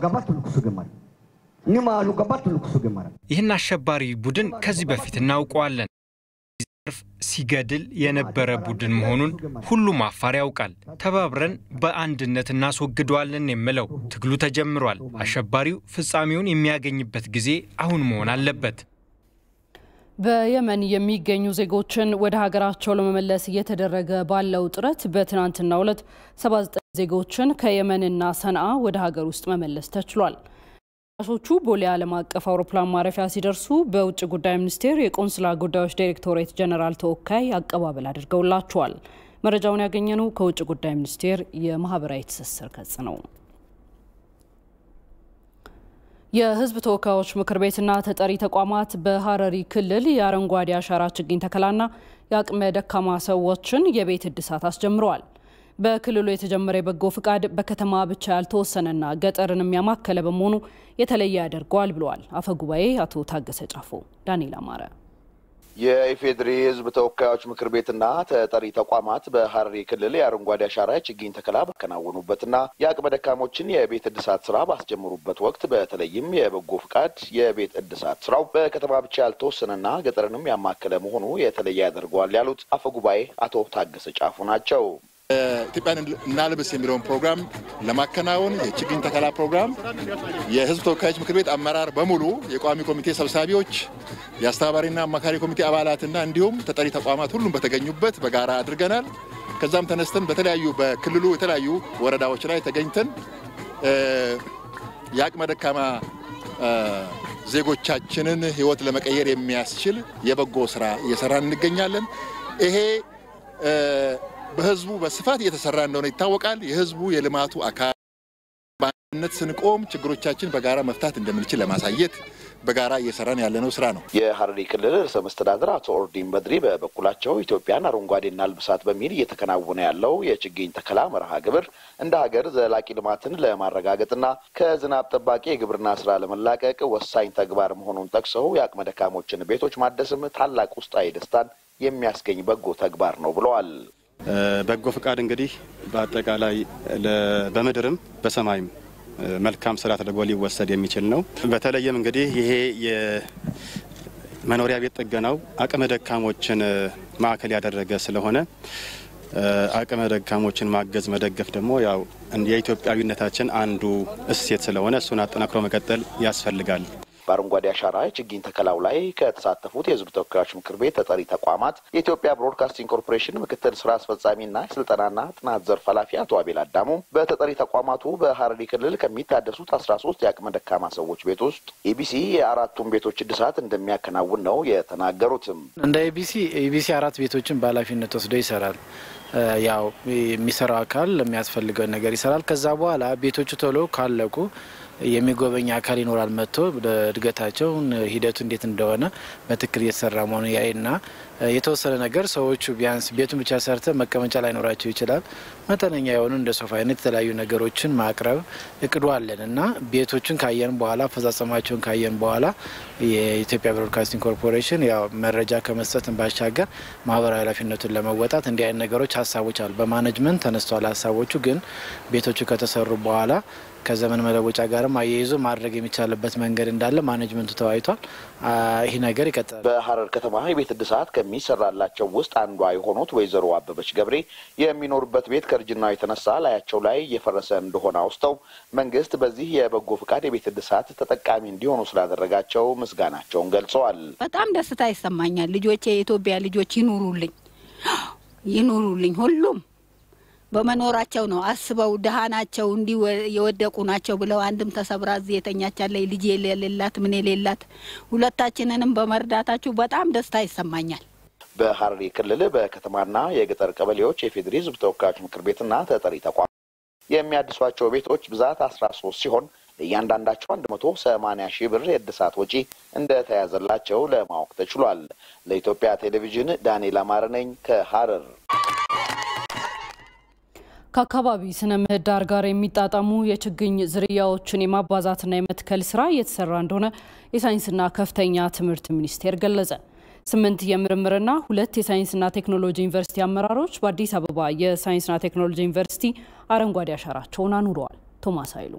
ይህን አሸባሪ ቡድን ከዚህ በፊት እናውቀዋለን። ሲገድል የነበረ ቡድን መሆኑን ሁሉም አፋር ያውቃል። ተባብረን በአንድነት እናስወግደዋለን የምለው ትግሉ ተጀምሯል። አሸባሪው ፍጻሜውን የሚያገኝበት ጊዜ አሁን መሆን አለበት። በየመን የሚገኙ ዜጎችን ወደ ሀገራቸው ለመመለስ እየተደረገ ባለው ጥረት በትናንትናው ዕለት 79 ዜጎችን ከየመንና ሰንዓ ወደ ሀገር ውስጥ መመለስ ተችሏል። ሾቹ ቦሌ ዓለም አቀፍ አውሮፕላን ማረፊያ ሲደርሱ በውጭ ጉዳይ ሚኒስቴር የቆንስላ ጉዳዮች ዳይሬክቶሬት ጀነራል ተወካይ አቀባበል አድርገውላቸዋል። መረጃውን ያገኘነው ከውጭ ጉዳይ ሚኒስቴር የማህበራዊ ትስስር ገጽ ነው። የሕዝብ ተወካዮች ምክር ቤትና ተጠሪ ተቋማት በሀረሪ ክልል የአረንጓዴ አሻራ ችግኝ ተከላና የአቅመ ደካማ ሰዎችን የቤት እድሳት አስጀምረዋል። በክልሉ የተጀመረ የበጎ ፍቃድ በከተማ ብቻ ያልተወሰነና ገጠርንም ያማከለ በመሆኑ የተለየ ያደርገዋል ብለዋል አፈ ጉባኤ አቶ ታገሰ ጫፎ። ዳንኤል አማረ የኢፌዴሪ ህዝብ ተወካዮች ምክር ቤትና ተጠሪ ተቋማት በሀረሪ ክልል የአረንጓዴ አሻራ ችግኝ ተከላ ባከናወኑበትና የአቅመ ደካሞችን የቤት እድሳት ስራ ባስጀመሩበት ወቅት በተለይም የበጎ ፍቃድ የቤት እድሳት ስራው በከተማ ብቻ ያልተወሰነና ገጠርንም ያማከለ መሆኑ የተለየ ያደርገዋል ያሉት አፈ ጉባኤ አቶ ታገሰ ጫፉ ናቸው። ኢትዮጵያን እናልብስ የሚለውን ፕሮግራም ለማከናወን የችግኝ ተከላ ፕሮግራም የሕዝብ ተወካዮች ምክር ቤት አመራር በሙሉ የቋሚ ኮሚቴ ሰብሳቢዎች፣ የአስተባባሪና አማካሪ ኮሚቴ አባላትና እንዲሁም ተጠሪ ተቋማት ሁሉም በተገኙበት በጋራ አድርገናል። ከዛም ተነስተን በተለያዩ በክልሉ የተለያዩ ወረዳዎች ላይ ተገኝተን የአቅመ ደካማ ዜጎቻችንን ሕይወት ለመቀየር የሚያስችል የበጎ ስራ እየሰራን እንገኛለን። ይሄ በህዝቡ በስፋት እየተሰራ እንደሆነ ይታወቃል። የህዝቡ የልማቱ አካል በአንድነት ስንቆም ችግሮቻችን በጋራ መፍታት እንደምንችል ለማሳየት በጋራ እየሰራን ያለነው ስራ ነው። የሀረሪ ክልል ርዕሰ መስተዳድር አቶ ኦርዲን በድሪ በበኩላቸው ኢትዮጵያን አረንጓዴና ልብሳት በሚል እየተከናወነ ያለው የችግኝ ተከላ መርሃ ግብር እንደ ሀገር ዘላቂ ልማትን ለማረጋገጥና ከዝናብ ጠባቂ የግብርና ስራ ለመላቀቅ ወሳኝ ተግባር መሆኑን ጠቅሰው የአቅመ ደካሞችን ቤቶች ማደስም ታላቅ ውስጣዊ ደስታን የሚያስገኝ በጎ ተግባር ነው ብለዋል። በጎ ፍቃድ እንግዲህ በአጠቃላይ በምድርም በሰማይም መልካም ስራ ተደርጎ ሊወሰድ የሚችል ነው። በተለይም እንግዲህ ይሄ የመኖሪያ ቤት ጥገናው አቅመ ደካሞችን ማዕከል ያደረገ ስለሆነ አቅመ ደካሞችን ማገዝ መደገፍ ደግሞ ያው የኢትዮጵያዊነታችን አንዱ እሴት ስለሆነ እሱን አጠናክሮ መቀጠል ያስፈልጋል። በአረንጓዴ አሻራ የችግኝ ተከላው ላይ ከተሳተፉት የሕዝብ ተወካዮች ምክር ቤት ተጠሪ ተቋማት የኢትዮጵያ ብሮድካስቲንግ ኮርፖሬሽን ምክትል ስራ አስፈጻሚና የስልጠናና ጥናት ዘርፍ ኃላፊ አቶ አቤል አዳሙ በተጠሪ ተቋማቱ በሀረሪ ክልል ከሚታደሱት አስራ ሶስት የአቅመ ደካማ ሰዎች ቤት ውስጥ ኢቢሲ የአራቱን ቤቶች እድሳት እንደሚያከናውን ነው የተናገሩትም። እንደ ኢቢሲ ኢቢሲ አራት ቤቶችን በኃላፊነት ወስዶ ይሰራል። ያው የሚሰራው አካል የሚያስፈልገውን ነገር ይሰራል። ከዛ በኋላ ቤቶቹ ቶሎ ካለቁ የሚጎበኝ አካል ይኖራል። መጥቶ እድገታቸውን ሂደቱ እንዴት እንደሆነ በትክክል እየተሰራ መሆኑ ያይና የተወሰነ ነገር ሰዎቹ ቢያንስ ቤቱን ብቻ ሰርተ መቀመጫ ላይኖራቸው ይችላል። መጠነኛ የሆኑ እንደ ሶፋ አይነት የተለያዩ ነገሮችን ማቅረብ እቅዱ አለን እና ቤቶችን ካየን በኋላ አፈጻጸማቸውን ካየን በኋላ የኢትዮጵያ ብሮድካስቲንግ ኮርፖሬሽን ያው መረጃ ከመስጠትን ባሻገር ማህበራዊ ኃላፊነቱን ለመወጣት እንዲህ አይነት ነገሮች ሀሳቦች አሉ። በማኔጅመንት ተነስተዋል ሀሳቦቹ ግን ቤቶቹ ከተሰሩ በኋላ ከዘመን መለወጫ ጋርም አያይዞ ማድረግ የሚቻልበት መንገድ እንዳለ ማኔጅመንቱ ተወያይቷል። ይህ ነገር ይቀጥላል። በሀረር ከተማ የቤት እድሳት ከሚሰራላቸው ውስጥ አንዷ የሆኑት ወይዘሮ አበበች ገብሬ የሚኖሩበት ቤት ከእርጅናው የተነሳ ላያቸው ላይ እየፈረሰ እንደሆነ አውስተው መንግስት በዚህ የበጎ ፍቃድ የቤት እድሳት ተጠቃሚ እንዲሆኑ ስላደረጋቸው ምስጋናቸውን ገልጸዋል። በጣም ደስታ ይሰማኛል። ልጆቼ የኢትዮጵያ ልጆች ይኑሩልኝ፣ ይኑሩልኝ ሁሉም በመኖራቸው ነው። አስበው ድሀ ናቸው እንዲህ የወደቁ ናቸው ብለው አንድም ተሰብራ እዚህ የተኛቻለች ልጅ የሌላት ምን የሌላት ሁለታችንንም በመርዳታችሁ በጣም ደስታ ይሰማኛል። በሀረሪ ክልል በከተማና የገጠር ቀበሌዎች የፌዴሪ ሕዝብ ተወካዮች ምክር ቤትና ተጠሪ ተቋም የሚያድሷቸው ቤቶች ብዛት አስራ ሶስት ሲሆን እያንዳንዳቸው አንድ መቶ ሰማኒያ ሺህ ብር የእድሳት ወጪ እንደተያዘላቸው ለማወቅ ተችሏል። ለኢትዮጵያ ቴሌቪዥን ዳንኤል አማረ ነኝ ከሀረር። ከአካባቢ ስነ ምህዳር ጋር የሚጣጣሙ የችግኝ ዝርያዎችን የማባዛትና የመትከል ስራ እየተሰራ እንደሆነ የሳይንስና ከፍተኛ ትምህርት ሚኒስቴር ገለጸ። ስምንት የምርምርና ሁለት የሳይንስና ቴክኖሎጂ ዩኒቨርሲቲ አመራሮች በአዲስ አበባ የሳይንስና ቴክኖሎጂ ዩኒቨርሲቲ አረንጓዴ አሻራቸውን አኑረዋል። ቶማስ ኃይሉ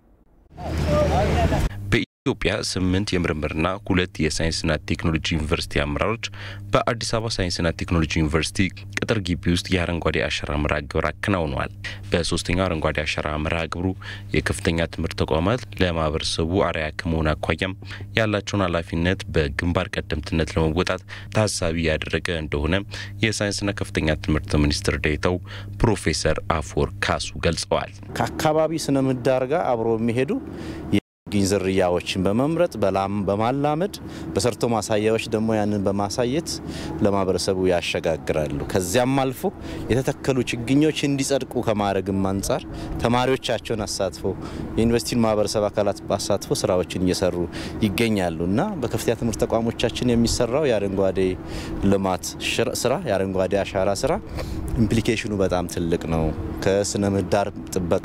በኢትዮጵያ ስምንት የምርምርና ሁለት የሳይንስና ቴክኖሎጂ ዩኒቨርሲቲ አመራሮች በአዲስ አበባ ሳይንስና ቴክኖሎጂ ዩኒቨርሲቲ ቅጥር ግቢ ውስጥ የአረንጓዴ አሻራ መርሃ ግብር አከናውነዋል። በሶስተኛው አረንጓዴ አሻራ መርሃ ግብሩ የከፍተኛ ትምህርት ተቋማት ለማህበረሰቡ አርአያ ከመሆን አኳያም ያላቸውን ኃላፊነት በግንባር ቀደምትነት ለመወጣት ታሳቢ ያደረገ እንደሆነ የሳይንስና ከፍተኛ ትምህርት ሚኒስትር ዴኤታው ፕሮፌሰር አፈወርቅ ካሱ ገልጸዋል። ከአካባቢ ስነ ምህዳር ጋር አብሮ የሚሄዱ የችግኝ ዝርያዎችን በመምረጥ በላም በማላመድ በሰርቶ ማሳያዎች ደግሞ ያንን በማሳየት ለማህበረሰቡ ያሸጋግራሉ። ከዚያም አልፎ የተተከሉ ችግኞች እንዲጸድቁ ከማድረግም አንጻር ተማሪዎቻቸውን አሳትፎ የዩኒቨርሲቲን ማህበረሰብ አካላት አሳትፎ ስራዎችን እየሰሩ ይገኛሉ እና በከፍተኛ ትምህርት ተቋሞቻችን የሚሰራው የአረንጓዴ ልማት ስራ የአረንጓዴ አሻራ ስራ ኢምፕሊኬሽኑ በጣም ትልቅ ነው። ከስነ ምህዳር ጥበቃ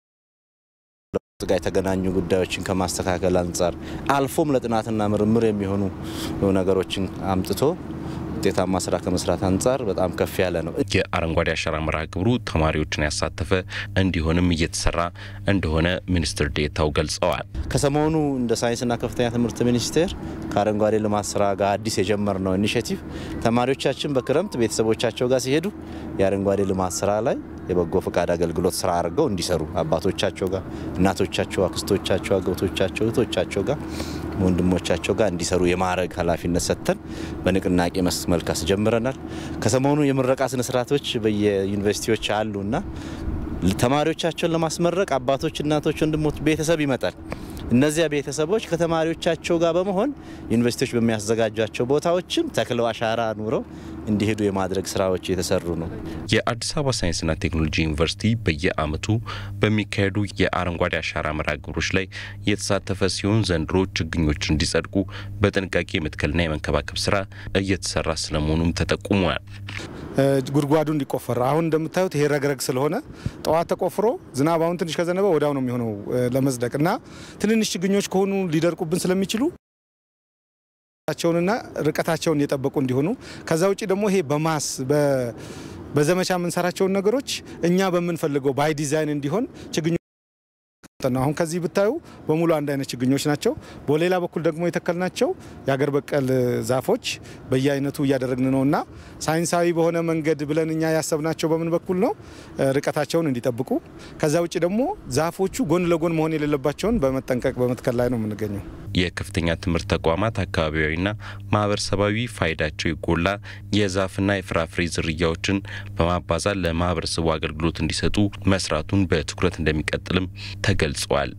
ጋር የተገናኙ ጉዳዮችን ከማስተካከል አንጻር አልፎም ለጥናትና ምርምር የሚሆኑ ነገሮችን አምጥቶ ውጤታማ ስራ ከመስራት አንጻር በጣም ከፍ ያለ ነው። የአረንጓዴ አሻራ መርሃ ግብሩ ተማሪዎችን ያሳተፈ እንዲሆንም እየተሰራ እንደሆነ ሚኒስትር ዴኤታው ገልጸዋል። ከሰሞኑ እንደ ሳይንስና ከፍተኛ ትምህርት ሚኒስቴር ከአረንጓዴ ልማት ስራ ጋር አዲስ የጀመርነው ኢኒሽቲቭ ተማሪዎቻችን በክረምት ቤተሰቦቻቸው ጋር ሲሄዱ የአረንጓዴ ልማት ስራ ላይ የበጎ ፈቃድ አገልግሎት ስራ አድርገው እንዲሰሩ አባቶቻቸው ጋር፣ እናቶቻቸው፣ አክስቶቻቸው፣ አጎቶቻቸው፣ እህቶቻቸው ጋር ወንድሞቻቸው ጋር እንዲሰሩ የማድረግ ኃላፊነት ሰጥተን በንቅናቄ መልክ አስጀምረናል። ከሰሞኑ የምረቃ ስነስርዓቶች በየዩኒቨርሲቲዎች አሉና ተማሪዎቻቸውን ለማስመረቅ አባቶች፣ እናቶች፣ ወንድሞች ቤተሰብ ይመጣል። እነዚያ ቤተሰቦች ከተማሪዎቻቸው ጋር በመሆን ዩኒቨርሲቲዎች በሚያዘጋጇቸው ቦታዎችም ተክለው አሻራ ኑረው እንዲሄዱ የማድረግ ስራዎች የተሰሩ ነው። የአዲስ አበባ ሳይንስና ቴክኖሎጂ ዩኒቨርሲቲ በየዓመቱ በሚካሄዱ የአረንጓዴ አሻራ መርሃ ግብሮች ላይ የተሳተፈ ሲሆን ዘንድሮ ችግኞች እንዲጸድቁ በጥንቃቄ የመትከልና የመንከባከብ ስራ እየተሰራ ስለመሆኑም ተጠቁሟል። ጉድጓዱ እንዲቆፈር አሁን እንደምታዩት ይሄ ረግረግ ስለሆነ ጠዋት ተቆፍሮ ዝናብ አሁን ትንሽ ከዘነበ ወዲያው ነው የሚሆነው ለመጽደቅ እና ትንንሽ ችግኞች ከሆኑ ሊደርቁብን ስለሚችሉ ቸውንና ርቀታቸውን የጠበቁ እንዲሆኑ ከዛ ውጭ ደግሞ ይሄ በማስ በዘመቻ የምንሰራቸውን ነገሮች እኛ በምንፈልገው ባይ ዲዛይን እንዲሆን ችግኞች ነው። አሁን ከዚህ ብታዩ በሙሉ አንድ አይነት ችግኞች ናቸው። በሌላ በኩል ደግሞ የተከልናቸው የሀገር በቀል ዛፎች በየአይነቱ እያደረግን ነው እና ሳይንሳዊ በሆነ መንገድ ብለን እኛ ያሰብናቸው በምን በኩል ነው ርቀታቸውን እንዲጠብቁ፣ ከዛ ውጭ ደግሞ ዛፎቹ ጎን ለጎን መሆን የሌለባቸውን በመጠንቀቅ በመትከል ላይ ነው የምንገኘው። የከፍተኛ ትምህርት ተቋማት አካባቢያዊና ማህበረሰባዊ ፋይዳቸው የጎላ የዛፍና የፍራፍሬ ዝርያዎችን በማባዛት ለማህበረሰቡ አገልግሎት እንዲሰጡ መስራቱን በትኩረት እንደሚቀጥልም ተገልጿል።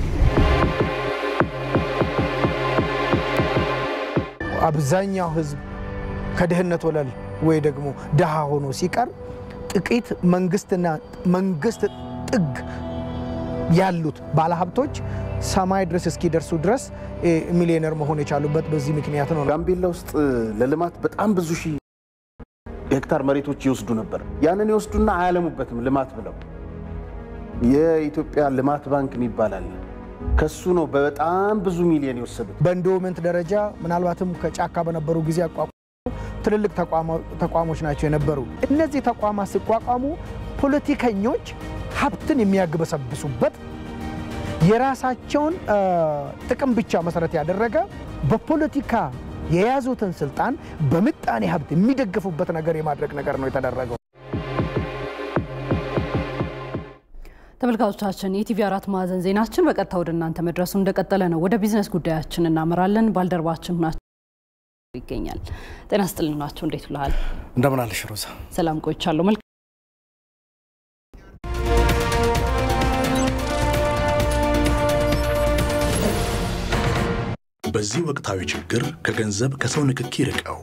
አብዛኛው ህዝብ ከድህነት ወለል ወይ ደግሞ ድሃ ሆኖ ሲቀር ጥቂት መንግስትና መንግስት ጥግ ያሉት ባለሀብቶች ሰማይ ድረስ እስኪደርሱ ድረስ ሚሊዮነር መሆን የቻሉበት በዚህ ምክንያት ነው። ጋምቤላ ውስጥ ለልማት በጣም ብዙ ሺህ ሄክታር መሬቶች ይወስዱ ነበር። ያንን ይወስዱና አያለሙበትም ልማት ብለው። የኢትዮጵያ ልማት ባንክ የሚባል አለ። ከሱ ነው በጣም ብዙ ሚሊዮን የወሰዱት። በኢንዶመንት ደረጃ ምናልባትም ከጫካ በነበሩ ጊዜ አቋቁ ትልልቅ ተቋሞች ናቸው የነበሩ። እነዚህ ተቋማት ሲቋቋሙ ፖለቲከኞች ሀብትን የሚያግበሰብሱበት የራሳቸውን ጥቅም ብቻ መሰረት ያደረገ በፖለቲካ የያዙትን ስልጣን በምጣኔ ሀብት የሚደግፉበት ነገር የማድረግ ነገር ነው የተደረገው። ተመልካቾቻችን የኢቲቪ አራት ማዕዘን ዜናችን በቀጥታ ወደ እናንተ መድረሱ እንደቀጠለ ነው። ወደ ቢዝነስ ጉዳያችን እናመራለን። ባልደረባችን ናቸው ይገኛል። ጤና ስጥልን ናቸው። እንዴት ውለሃል? እንደምን አለሽ ሮዛ? ሰላም ቆይቻለሁ። መልካም በዚህ ወቅታዊ ችግር ከገንዘብ ከሰው ንክኪ ርቀው